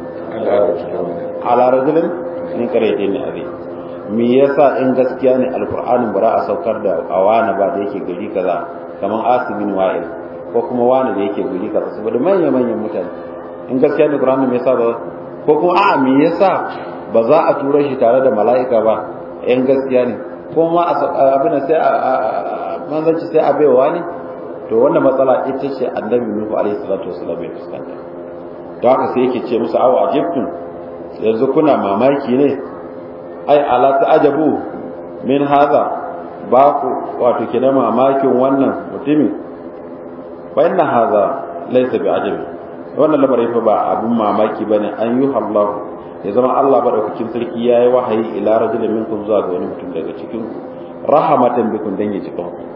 ala rajulin min qaryatin abi me yasa in gaskiya ne alqur'anin bara a saukar da awana ba da yake gari kaza kaman asibin wa'il ko kuma wani da yake gari kaza saboda manyan manyan mutane in gaskiya ne alqur'anin me yasa ba ko kuma a'a me yasa ba za a tura shi tare da mala'ika ba in gaskiya ne ko ma abin sai manzanci sai a baiwa ne to wannan matsala ita ce annabi nuhu alaihi salatu wasallam ya fuskanta to haka sai yake ce musu awa ajibtum yanzu kuna mamaki ne ai ala ta'ajabu min hadha ba ku wato kina mamakin wannan mutumin fa inna hadha laysa bi ajabi wannan lamarin fa ba abun mamaki bane an yi Allah ya zama Allah madaukakin sarki yayi wahayi ila rajulin minkum zuwa ga wani mutum daga cikin ku rahamatan bikum dan ya cikin ku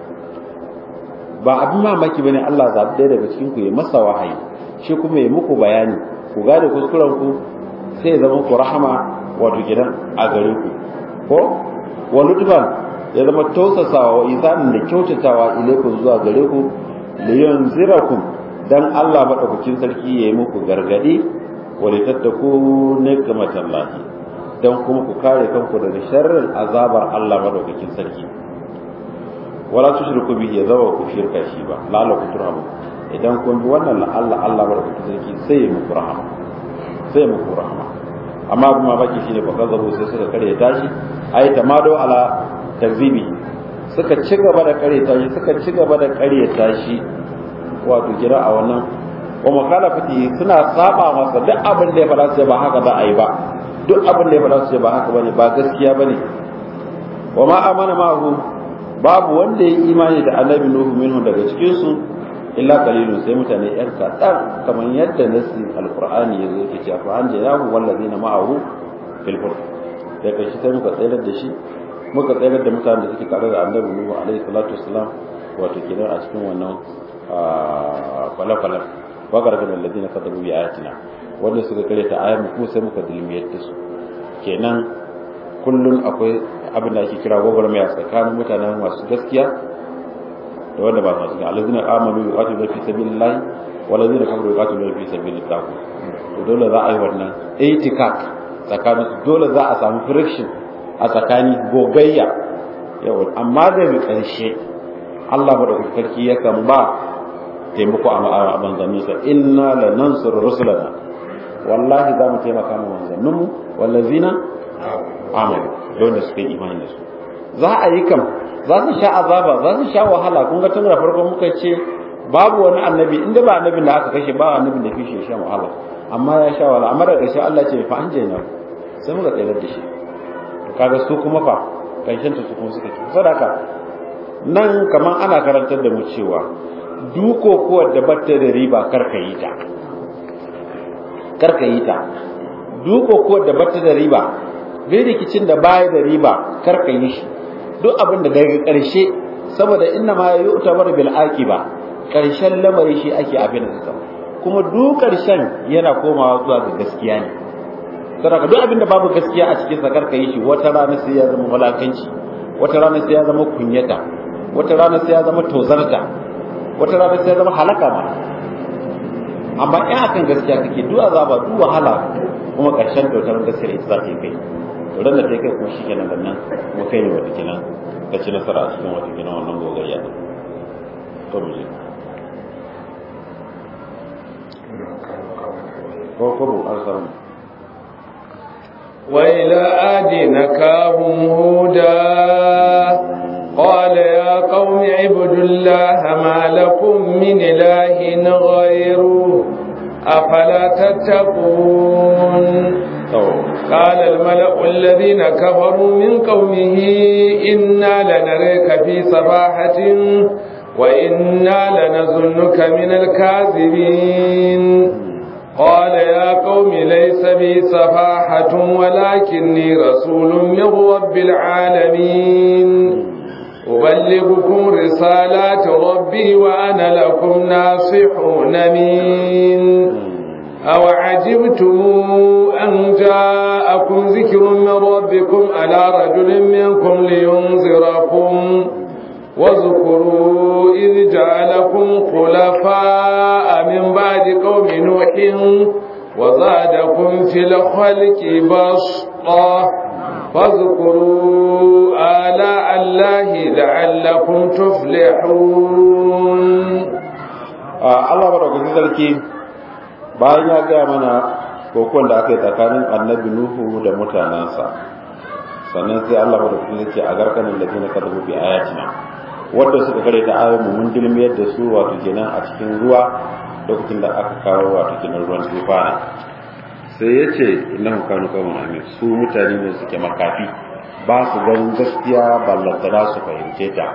ba abin mamaki bane Allah zabi ɗaya daga cikin ku ya masa wahayi shi kuma ya muku bayani ku gane kuskuren ku sai ya zama ku rahama wato gidan a gare ku ko wa lutfan ya zama tausasawa wa isanin da kyautatawa ilaikum zuwa gare ku li yanzirakum dan Allah madaukakin sarki ya yi muku gargadi wa litattaku nikmatallahi dan kuma ku kare kanku daga sharrin azabar Allah madaukakin sarki wala tushriku bihi ya zawa ku shirka shi ba la'alla ku turhamu idan kun bi wannan Allah Allah madaukakin sarki sai ya muku rahama sai muku rahama amma abin mamaki shine fa kazzabu sai suka kare tashi ai tamado ala takzibi suka ci gaba da kare tashi suka ci gaba da kare tashi wato kira a wannan wa mukhalafati suna saba masa duk abin da ya fada sai ba haka za a yi ba duk abin da ya fada sai ba haka bane ba gaskiya bane wa ma amana ma'ahu babu wanda ya imani da annabi nuhu minhu daga cikin su illa qalilun sai mutane yan kaɗan kamar yadda nasi alqur'ani yazo yake cewa fa an jayahu wallazina ma'ahu fil fur da kashi sai muka tsayar da shi muka tsayar da mutanen da suke tare da annabi nuhu alaihi salatu wassalam wato kenan a cikin wannan kwale-kwalen wagargar alladina kadabu bi ayatina wanda suka kare ta ayar mu sai muka dilmiyar da su kenan kullun akwai abin da ake kira gwagwarmaya tsakanin mutanen masu gaskiya da wanda ba masu gaskiya alladina amanu bi qatilu fi sabilillah walladina kafaru bi qatilu fi sabilit tagut to dole za a yi wannan itikak tsakanin su dole za a samu friction a tsakani gogayya yawa amma da bi karshe Allah madaukakin sarki yakan ba taimako a manzanninsa inna la nansur rusulana wallahi za mu taimaka ma manzanninmu wallazina amanu da wanda suka yi imani da su za a yi kam za su sha azaba za su sha wahala kun ga tun da farko muka ce babu wani annabi inda ba annabin da aka kashe ba annabin da fi shi sha wahala amma ya sha wahala amma da ƙarshe Allah ce fa an jaina sai muka tsayar da shi to kaga su kuma fa kanshin su kuma suka ci sadaka nan kaman ana karantar da mu cewa duko kuwa da batta da riba karka yi ta karka yi ta duko kuwa da batta da riba bai rikicin da baya da riba karka yi shi duk abin da daga ƙarshe saboda inna ma yi utabar bil akiba ƙarshen lamari shi ake abin da suka kuma duk ƙarshen yana komawa zuwa ga gaskiya ne saboda duk abin da babu gaskiya a cikin sakar ka yi shi wata rana sai ya zama walakanci wata rana sai ya zama kunyata wata rana sai ya zama tozarta wata rana sai ya zama halaka ma amma in akan gaskiya kake duk azaba duk wahala kuma ƙarshen dautar gaskiya ita za ta yi kai to ran da ta kai kuma shi kenan nan kuma kai ne wata kenan ka ci nasara a cikin wata kenan wannan gogayya to mu je ko ko bu an samu وإلى عاد نكاهم هودا قال يا قوم اعبدوا الله ما لكم من إله غيره أفلا تتقون قال الملأ الذين كفروا من قومه إنا لنريك في سفاحة وإنا لنظنك من الكاذبين قال يا قوم ليس بي سفاحة ولكني رسول من رب العالمين أبلغكم رسالات ربي وأنا لكم ناصح أمين أو عجبتم أن جاءكم ذكر من ربكم على رجل منكم لينذركم واذكروا إذ جعلكم خلفاء من بعد قوم نوح وزادكم في الخلق بسطة فاذكروا آلاء الله لعلكم تفلحون Allah madaukakin sarki bayan ya gaya mana kokon da aka yi tsakanin annabi Nuhu da mutanensa sannan sai Allah madaukakin sarki a garkanin da na karbu bi ayatina wanda suka kare ta ayoyin mun dilmiyar da su wato kenan a cikin ruwa lokacin da aka kawo wato kenan ruwan tufana sai ya ce innahu kanu qawman amin su mutane ne suke makafi ba su ganin gaskiya ballantana su fahimce ta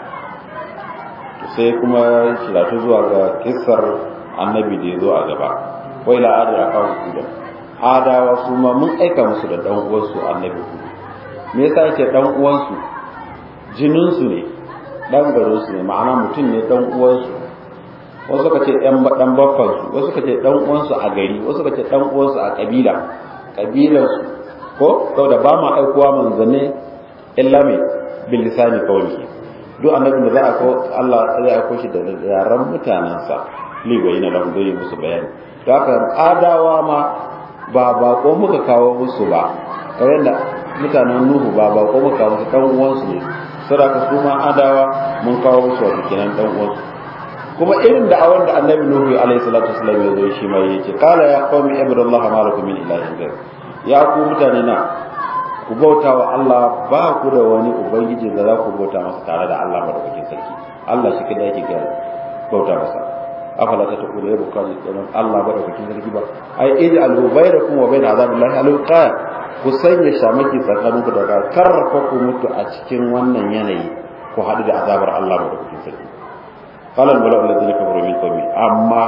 sai kuma shiratu zuwa ga kissar annabi da ya zo a gaba wai la adar aka hudu adawa su ma mun aika musu da dan uwansu annabi hudu me yasa yake dan uwansu jinin su ne dan garin su ne ma'ana mutum ne dan uwansu wasu suka ce ɗan dan baffan su wasu suka ce dan uwansu a gari wasu suka ce dan uwansu a kabila kabilan su ko saboda ba ma aikowa manzanne illa mai bil lisani qawli duk annabin da za a ko Allah zai aiko shi da yaran mutanensa liwayi na lahu zai musu bayani to haka adawa ma ba bako muka kawo musu ba kamar da mutanen nuhu ba bako muka kawo musu dan uwansu ne saboda su ma adawa mun kawo musu wato kenan dan uwansu kuma irin da awan da annabi nuhu alaihi salatu wasallam ya zo shi ma yake qala ya qaumi ibudullaha ma lakum min ilahin ghayr ya ku mutane na ku bauta wa Allah ba ku da wani ubangiji da za ku bauta masa tare da Allah madaukakin sarki Allah shi kada yake ga bauta masa afala ta ta kula yabu kan tsaron Allah madaukakin sarki ba ai ija al bayrakum wa bayna azabillahi al ku sanya shamaki tsakanin ku daga karfa ku mutu a cikin wannan yanayi ku haɗu da azabar Allah madaukakin sarki qala al mala'u alladhina kafaru min qawmi amma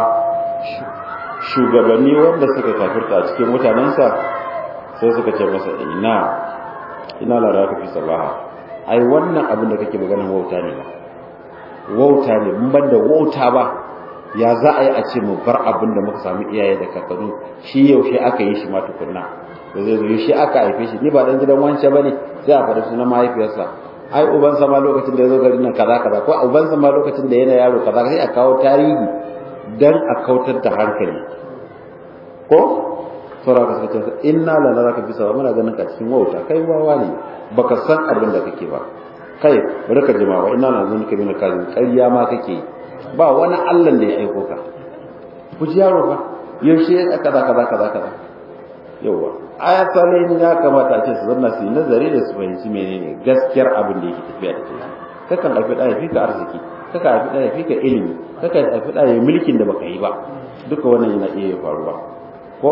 shugabanni wanda suka kafirta a cikin mutanensa sai suka ce masa ina ina lara ka fi sabaha ai wannan abin da kake magana wauta ne ba wauta ne mun ban da wauta ba ya za a yi a ce mu bar abin da muka samu iyaye da kakanni shi yaushe aka yi shi ma tukunna da zai zo yaushe aka haife shi ni ba dan gidan wance bane sai a faɗi sunan mahaifiyarsa ai ubansa ma lokacin da ya zo garin nan kaza kaza ko ubansa ma lokacin da yana yaro kaza sai a kawo tarihi dan a kautar da hankali ko saura ka suka ce inna la naraka bisa wa muna ganin ka cikin wauta kai wawa ne baka san abin da kake ba kai bari ka jima wa inna la nazunuka min kazin ƙarya ma kake ba wani Allah da ya aiko ka ku ji yaro ba yaushe kaza kaza kaza kaza yawa ayatalin ya kamata a ce su zanna su yi nazari da su fahimci menene gaskiyar abin da yake tafiya da kai kakan haifi ɗaya fi ka arziki kakan haifi ɗaya fi ka ilimi kakan haifi ɗaya mulkin da baka yi ba duka wannan yana iya faruwa ko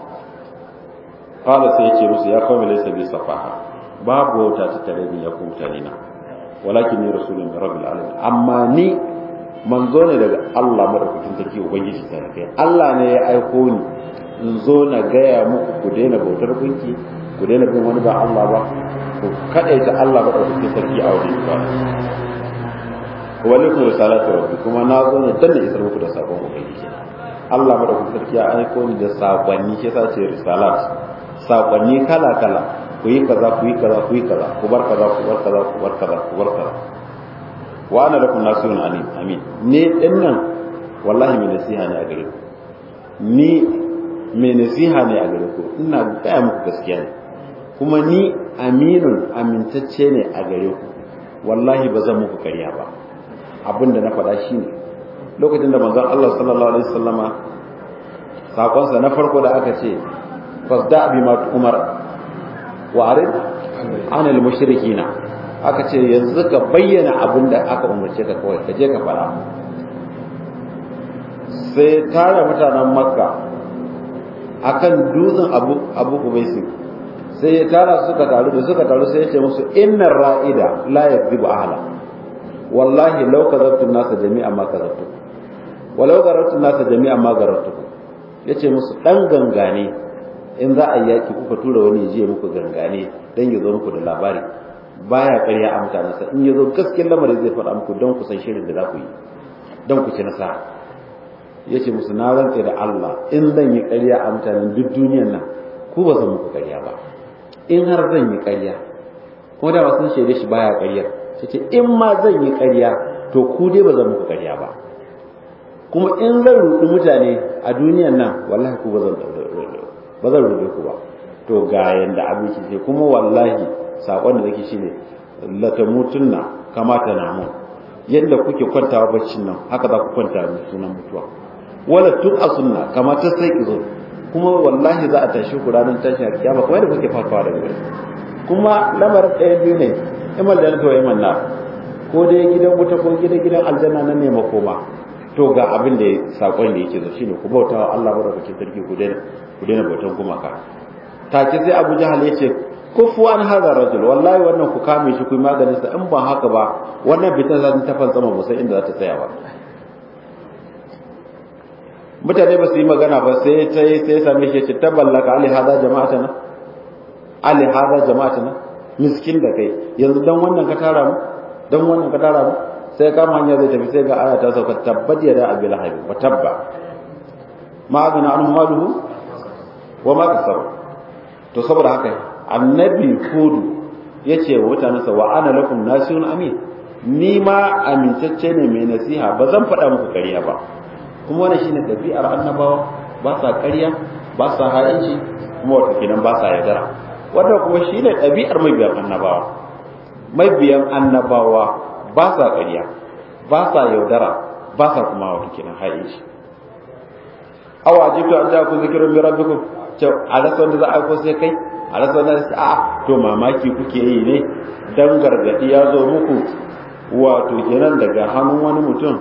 qala sai yace musu ya qawmi laysa bi safaha babu wauta ta tare ni ya ku mutane na walakin ni rasulun min rabbil alamin amma ni manzo ne daga Allah madaukakin sarki ubangiji ta kai Allah ne ya aiko ni in zo na gaya muku ku daina bautar gunki ku daina bin wani ba Allah ba ku kadaita Allah madaukakin sarki a wajen ba walikum risalatu rabbi kuma na zo ne dan isar muku da sabon ubangiji Allah madaukakin sarki ya aiko ni da sakonni shi yasa ce risalat sakonni kala kala ku yi kaza ku yi kaza ku yi kaza ku bar kaza ku bar kaza ku bar kaza ku bar kaza wa ana lakum nasihun alim amin ne din nan wallahi mai nasiha ne a gare ku ni mai nasiha ne a gare ku ina gaya muku gaskiya ne kuma ni aminun amintacce ne a gare ku wallahi ba zan muku ƙarya ba abinda na faɗa shi ne lokacin da manzon Allah sallallahu alaihi wasallama sakonsa na farko da aka ce fasda bi ma umar wa arid anil mushrikina aka ce yanzu ka bayyana abin da aka umarce ka kawai ka je ka fara sai tara mutanen makka akan dutsen abu abu kubaisin sai ya tara suka taru da suka taru sai ya ce musu innar ra'ida la yakzibu ahla wallahi law kazabtu nasa jami'an ma kazabtu walau garatu nasa jami'an ma garatu yace musu dan gangane in za a yi yaki kuka tura wani je muku gangane dan ya zo muku da labari baya ƙarya a mutanensa in ya zo gaskiyar lamarin zai faɗa muku don ku san shirin da za ku yi don ku ci nasara yace musu na rantse da Allah in zan yi ƙarya a mutanen duk duniyar nan ku ba zan muku ƙarya ba in har zan yi ƙarya kuma da sun shaide shi baya ƙaryar sai ce in ma zan yi ƙarya to ku dai ba zan muku ƙarya ba kuma in zan ruɗi mutane a duniyan nan wallahi ku ba zan ba zan ruɗe ku ba to ga yanda abinci ce kuma wallahi sakon da nake shine la tamutunna kama ta namu yadda kuke kwantawa baccin nan haka za ku kwanta da sunan mutuwa wala tun asunna kama ta sai izo kuma wallahi za a tashi ku ranar tashin kiyama kuma yadda kuke farkawa da wuri kuma lamarin ɗaya biyu ne imal da to imal na ko dai gidan wuta ko gidan gidan aljanna nan ne makoma to ga abin da sakon da yake zo shine ku bauta wa Allah madaukakin sarki ku daina ku daina bautan gumaka take sai Abu Jahal yace kufu an hadha rajul wallahi wannan ku kame shi ku maganin sa in ba haka ba wannan bitan za ta fantsama ba sai inda za ta tsaya ba mutane ba su yi magana ba sai ta yi sai same shi ce taballaka ali hada jama'atana ali hada jama'atana miskin da kai yanzu dan wannan ka tara mu dan wannan ka tara mu sai kama hanya zai tafi sai ga aya ta sauka tabbat yada abil habi wa tabba ma agna anhu maluhu wa ma kasab to saboda haka annabi hudu yace wa mutanansa wa ana lakum nasihun amin ni ma amintacce ne mai nasiha ba zan faɗa muku ƙarya ba kuma wannan shine ɗabi'ar annabawa ba sa ƙarya ba sa ha'inci kuma wata kenan ba sa yaudara wannan kuma shine ɗabi'ar mabiyan annabawa mabiyan annabawa ba sa ƙarya ba sa yaudara ba sa kuma wata kenan ha'inci awa ajibtu an ja'akum zikrun min rabbikum ce a rasa wanda za a ko sai kai a rasa wanda za a to mamaki kuke yi ne dan gargadi ya zo muku wato kenan daga hannun wani mutum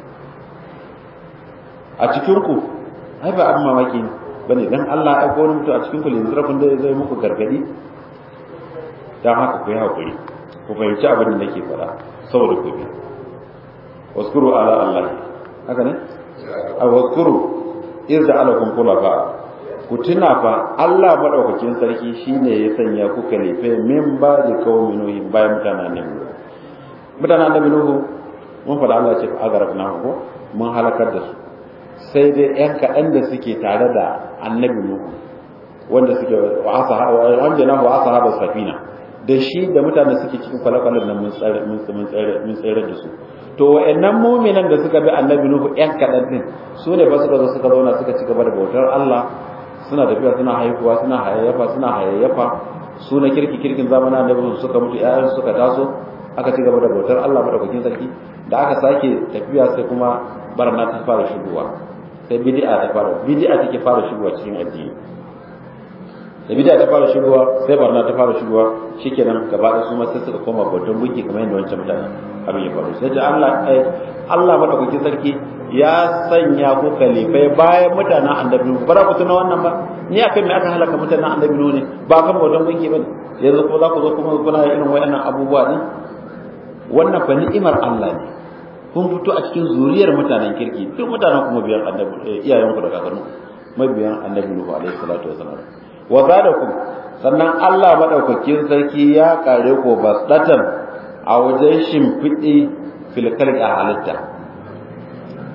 a cikin ku ai ba abin mamaki ne bane dan Allah ya aiko wani mutum a cikin ku yanzu rafin da zai muku gargadi dan haka ku yi hakuri ku fahimci abin da nake faɗa saboda ku bi waskuru ala Allah haka ne a waskuru idza alakum khulafa ku tuna fa Allah madaukakin sarki shine ya sanya ku kalife min ba da qaumin nuhi bayan mutanen nan mutanen da nuhu mun faɗa Allah ce agarafna ko mun halakar da su sai dai ‘yan kaɗan da suke tare da annabi Nuhu wanda suke wanda na wa asa haɓar safina da shi da mutane suke cikin kwale-kwalen nan mun tsere da su to wa'annan muminan da suka bi annabi Nuhu ‘yan kaɗan ɗin su ne ba suka zo suka zauna suka ci gaba da bautar Allah suna tafiya suna haihuwa suna hayayyafa suna hayayyafa su na kirki kirkin zamanin annabi suka mutu ‘ya'yan suka taso aka ci gaba da bautar Allah madaukakin sarki da aka sake tafiya sai kuma barna ta fara shigowa sai bid'a ta fara bid'a take fara shigowa cikin addini da bid'a ta fara shigowa sai barna ta fara shigowa shikenan gaba da su ma sai suka koma bautan gunki kamar yadda wancan mutane abin ya faru sai da Allah ai Allah madaukakin sarki ya sanya ku kalifai bayan mutanen annabi ba za ku tuna wannan ba ni akan me aka halaka mutanen annabi ne ba kan bautan gunki ba yanzu kuma za ku zo kuma kuna irin wayannan abubuwa din wannan fa ni'imar Allah ne kun fito a cikin zuriyar mutanen kirki duk mutanen kuma biyan annabi iyayen ku da kakannu mabiyan annabi Nuhu alaihi salatu wasalam wa zalakum sannan Allah madaukakin sarki ya kare ko basdatan a wajen shimfiɗi fil a halitta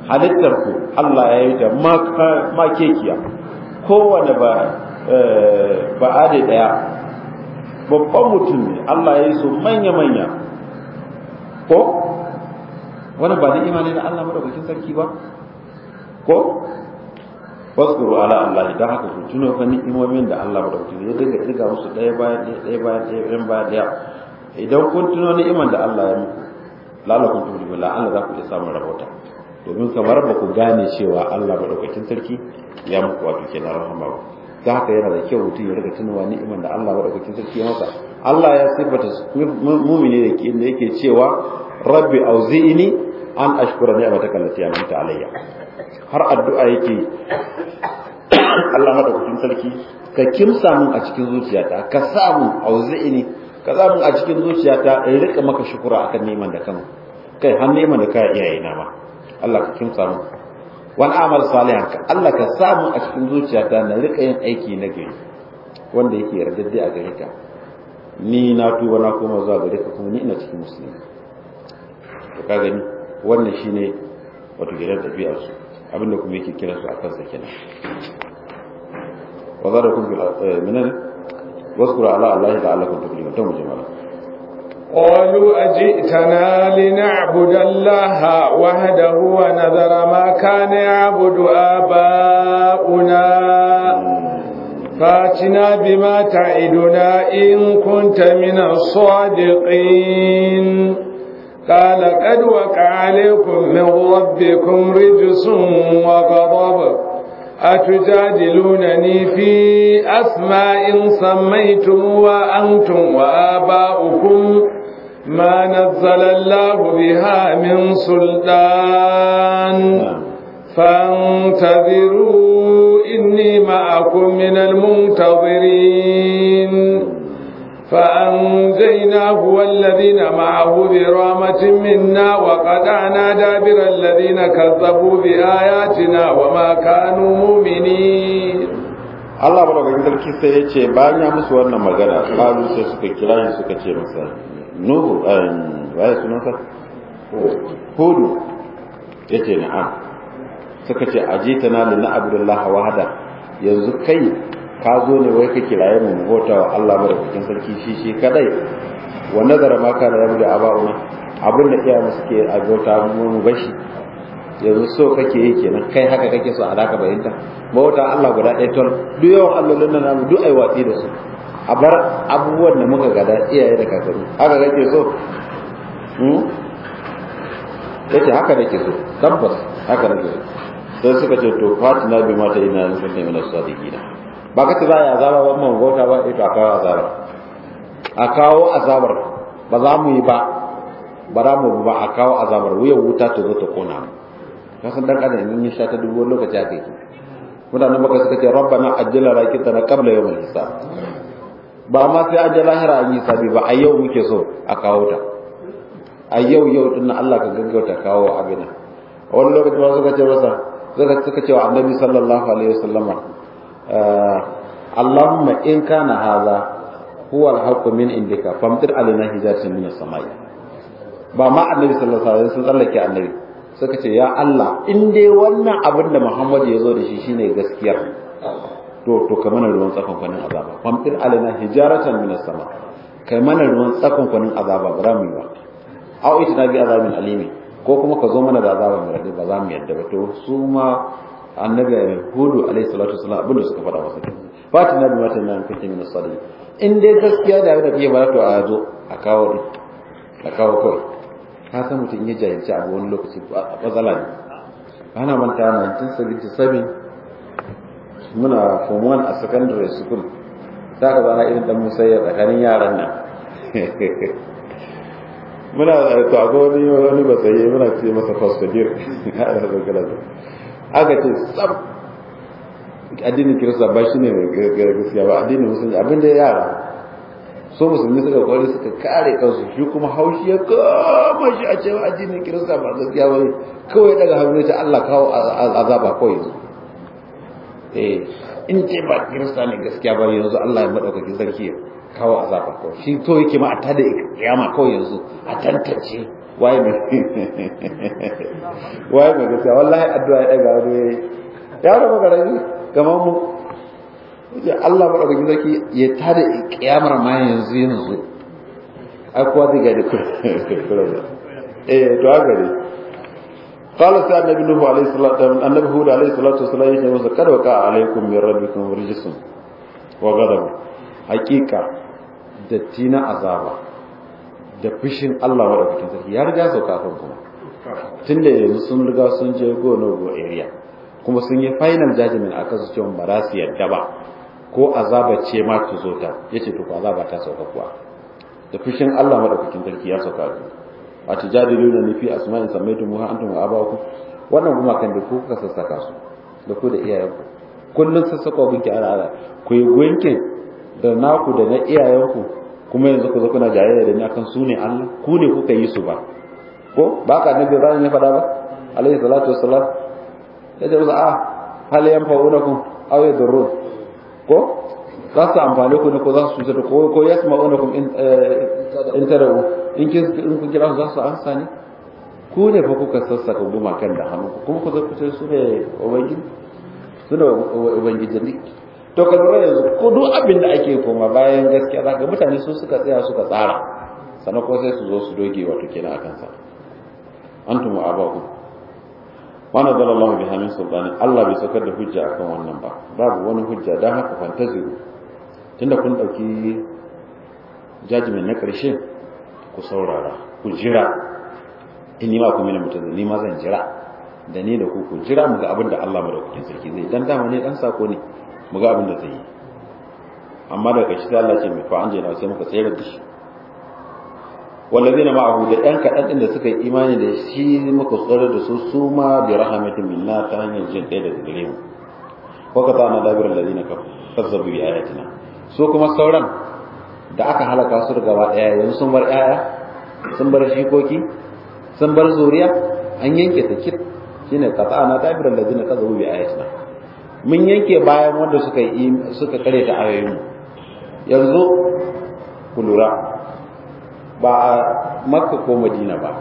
halittar ku Allah ya yi ta ma kekiya kowane ba ba ade daya babban mutum ne Allah ya yi su manya manya ko wani ba ni'ima ne na Allah madaukakin sarki ba ko waskuru ala Allah dan haka ku tuno fa ni'imomin da Allah madaukakin ya dinga diga musu daya bayan daya daya bayan daya bayan bayan daya idan kun tuno ni'iman da Allah ya muku lalakun tuhu billah Allah za ku iya samun rahota domin kamar ba ku gane cewa Allah madaukakin sarki ya muku wato kenan rahama ba ta haka yana da kyau mutum ya riga tunawa ni'iman da Allah madaukakin sarki ya masa Allah ya sifata mumini da ke inda yake cewa rabbi auzi'ini an ashkura ni'mataka allati an'amta alayya har addu'a yake Allah madaukakin sarki ka kimsa mun a cikin zuciyata ka sa mun auzi'ini ka sa mun a cikin zuciyata in rika maka shukura akan neman da kan kai har neman da kai iyaye na ma Allah ka kimsa mun wal amal salihan ka Allah ka sa mun a cikin zuciyata na rika yin aiki na gari wanda yake yardadde a gare ka ni na tuba na koma zuwa gare ka kuma ni ina cikin musulmi to ka gani wannan shine wato gidan tafiyar su abinda kuma yake kira su akan sa kenan wa zarakum bil minan واذكر على الله لعلكم تفلحون تم جمالا قالوا أجئتنا لنعبد الله وحده ونذر ما كان يعبد آباؤنا فاتنا بما تعدنا إن كنت من الصادقين قال قد وقع عليكم من ربكم رجس وغضب أتجادلونني في أسماء سميتم وأنتم وآباؤكم ما نزل الله بها من سلطان فانتظروا إني معكم من المنتظرين فأنجيناه والذين معه برامة منا وقطعنا دابر الذين كذبوا بآياتنا وما كانوا مؤمنين Allah madaukakin sarki sai ya ce bayan ya musu wannan magana kalu sai suka kira shi suka ce masa Nuhu waye sunansa Hudu ya ce na'am suka ce ajita na lina abdullah wahada yanzu kai ka zo ne wai ka kiraye mu bauta wa Allah madaukakin sarki shi shi kadai wa nazara ma kana yabu da aba'una abin da iyayen suke a bauta mu bashi yanzu so kake yi kenan kai haka kake so a daka bayinta bauta Allah guda ɗaya ton duk yawan allolin nan namu duk ai watsi da su a bar abubuwan da muka gada iyaye da kakanni haka kake so hmm yace haka nake so tabbas haka nake so sai suka ce to fatina bi mata ina yanzu kunta min as-sadiqina ba ka ce za a azaba ba mun gota ba ito a kawo azabar a kawo azabar ba za mu yi ba ba za mu ba a kawo azabar wuyan wuta ta zo ta kona mu ka san dan adam in ya sha ta dubu lokaci aka yi mutanen baka suka ce rabbana ajjala rakitana qabla yawmil hisab ba ma sai an je lahira an yi sabi ba a yau muke so a kawo ta a yau yau din Allah ka gaggauta kawo abin wani lokaci ba suka ce masa suka ce wa annabi sallallahu alaihi wasallama Allahumma in kana hadha huwa al-haqqu min indika famtir alaina hijaratan min as-samai ba ma annabi sallallahu alaihi wasallam sun tsallake annabi suka ce ya Allah in dai wannan abin da Muhammad ya zo da shi shine gaskiya to to ka mana ruwan tsakon kwanin azaba famtir alaina hijaratan min as-sama kai mana ruwan tsakon kwanin azaba ba mu yi ba au itina bi azabin alimi ko kuma ka zo mana da azaba mai rade ba za mu yadda ba to su ma annabi hudu alaihi salatu wasallam abinda suka faɗa masa fatin nabi mata nan kake min sadiq in dai gaskiya da da kike bara to a zo a kawo din a kawo kawai ka san mutum ya jahilci abu wani lokaci matsala ne ana manta 1977 muna form 1 a secondary school za ka zana irin dan musayya tsakanin yaran nan muna to akwai wani wani basaye muna ce masa fasfadir aka ce tsab addinin kirista ba shi ne gaskiya ba addinin musulmi abin da yara so musulmi suka kwari suka kare kansu shi kuma haushi ya kama shi a cewa addinin kirista ba gaskiya ba kawai daga hannu ta Allah kawo azaba kawai yanzu eh in ce ba kirista ne gaskiya ba yanzu Allah ya madaukaki sarki kawo azaba kawai shi to yake ma a tada kiyama kawai yanzu a tantance waye mai waye mai gaskiya wallahi addu'a ya daga wani ya raba garami kamar mu yace Allah ba daga zaki ya tada kiyamar ma yanzu yanzu ai kowa zai gani kullum eh to haka ne قال سيدنا النبي نوح عليه الصلاة النبي هود عليه الصلاة والسلام يقول قد وقع عليكم من ربكم رجس وغضب حقيقة دتينا عذابا da fushin Allah madaukakin sarki ya riga sauka kan kuma tun da yanzu sun riga sun je go no go area kuma sun yi final judgment akan su cewa ba za su yadda ba ko azaba ce ma ta zo ta yace to ko azaba ta sauka kuwa da fushin Allah madaukakin sarki ya sauka ku a tujadiluna ni fi asma'in sammaytumuha antum wa abakum wannan kuma kan da ku kuka sassaka su da ku da iyayenku kullun sassaka gunki ana ana ku yi gunki da naku da na iyayenku kuma yanzu ku zo kuna jayayya da ni akan su ne Allah ku ne kuka yi su ba ko ba ka nabi Ibrahim ya faɗa ba alaihi salatu wassalam ya ce a hal yanfa'unakum aw yadurrun ko za su amfane ku ne ko za su cutar ko ko yasma'unakum in in tarau in kun kira su za su ansa ne ku ne fa kuka sassaka gumakan da hannu kuma ku zai su ne ubangiji su ne ubangiji ne to ka lura yanzu ko duk abin da ake koma bayan gaskiya za ga mutane su suka tsaya suka tsara sannan ko sai su zo su doge wato kenan akan sa antum wa abakum wa nazala Allah bi hamin sultani Allah bai saukar da hujja akan wannan ba babu wani hujja dan haka fantaziru tunda kun dauki judgment na karshe ku saurara ku jira in ni ma ku mina mutum ni ma zan jira da ni da ku ku jira mu ga abin da Allah madaukakin sarki zai dan dama ne dan sako ne mu ga abin da zai yi amma daga ƙarshe sai Allah ce mai fa anje na sai muka tsayar da shi wallazina ma'ahu da ɗan kaɗan ɗin da suka yi imani da shi muka tsare da su su ma bi rahmatin minna ta hanyar jin ɗaya daga gare mu wa ka ta na dabir allazina kazzabu bi ayatina su kuma sauran da aka halaka su gaba ɗaya yanzu sun bar ƴaƴa sun bar shikoki sun bar zuriya an yanke ta kit shine qata na dabir allazina kazzabu bi ayatina mun yanke bayan wanda suka yi suka kare ta ayoyin mu yanzu ku lura ba a makka ko madina ba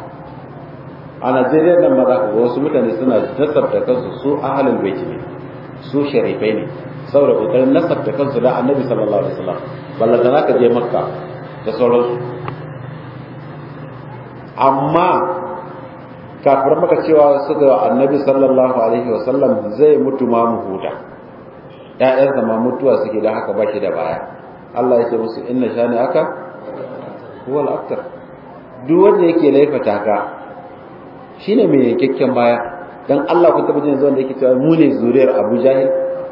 a najeriya nan ma za ka wasu mutane suna nasabta kansu su ahalin baiti ne su sharifai ne saboda kokarin nasabta kansu da annabi sallallahu alaihi wasallam balla da ka je makka da sauransu amma kafir maka cewa su ga annabi sallallahu alaihi wasallam zai mutu ma mu huta ƴaƴansa ma mutuwa suke da haka ba shi da baya Allah ya ce musu inna shani aka huwa al-aktar duk wanda yake laifata ka shine mai yankakken baya dan Allah ku taba jin zuwan da yake cewa mu ne zuriyar Abu Jahil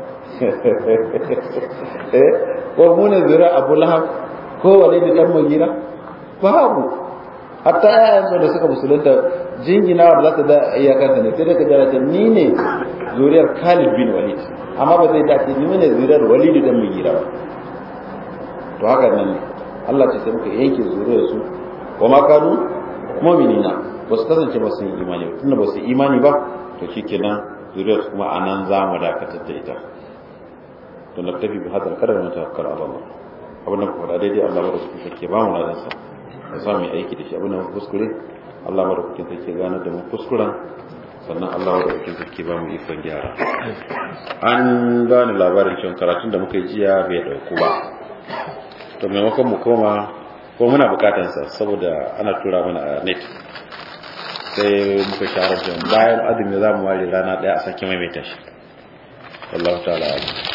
eh ko mu ne zuriyar Abu Lahab ko Walid dan Mughira babu hatta yayan da suka musulunta jingina da zata da iyakansa ne sai daga jarata ni ne zuriyar Khalid bin Walid amma ba zai dace ni ne zuriyar Walid dan Mughira ba to haka nan ne Allah ce sai muka yanke zuriyar su wa ma kanu mu'minina ba su kasance ba su yi imani ba tunda ba su yi imani ba to shikenan zuriyar su kuma anan za mu dakatar da ita to na tafi bi hadal kadar mu tawakkal ala Allah abin da kuma daidai Allah bada su take ba mu ladan sa ya sa mu aiki da shi abin da mu kuskure Allah bada kuke take gane da mu kuskuren sannan Allah bada kuke take ba mu ikon gyara an bani labarin cewa karatun da muka yi jiya bai dauku ba to maimakon mu koma ko muna bukatansa saboda ana tura mana a net sai muka sharar da bayan azumi za mu ware rana daya a sake maimaita shi wallahu ta'ala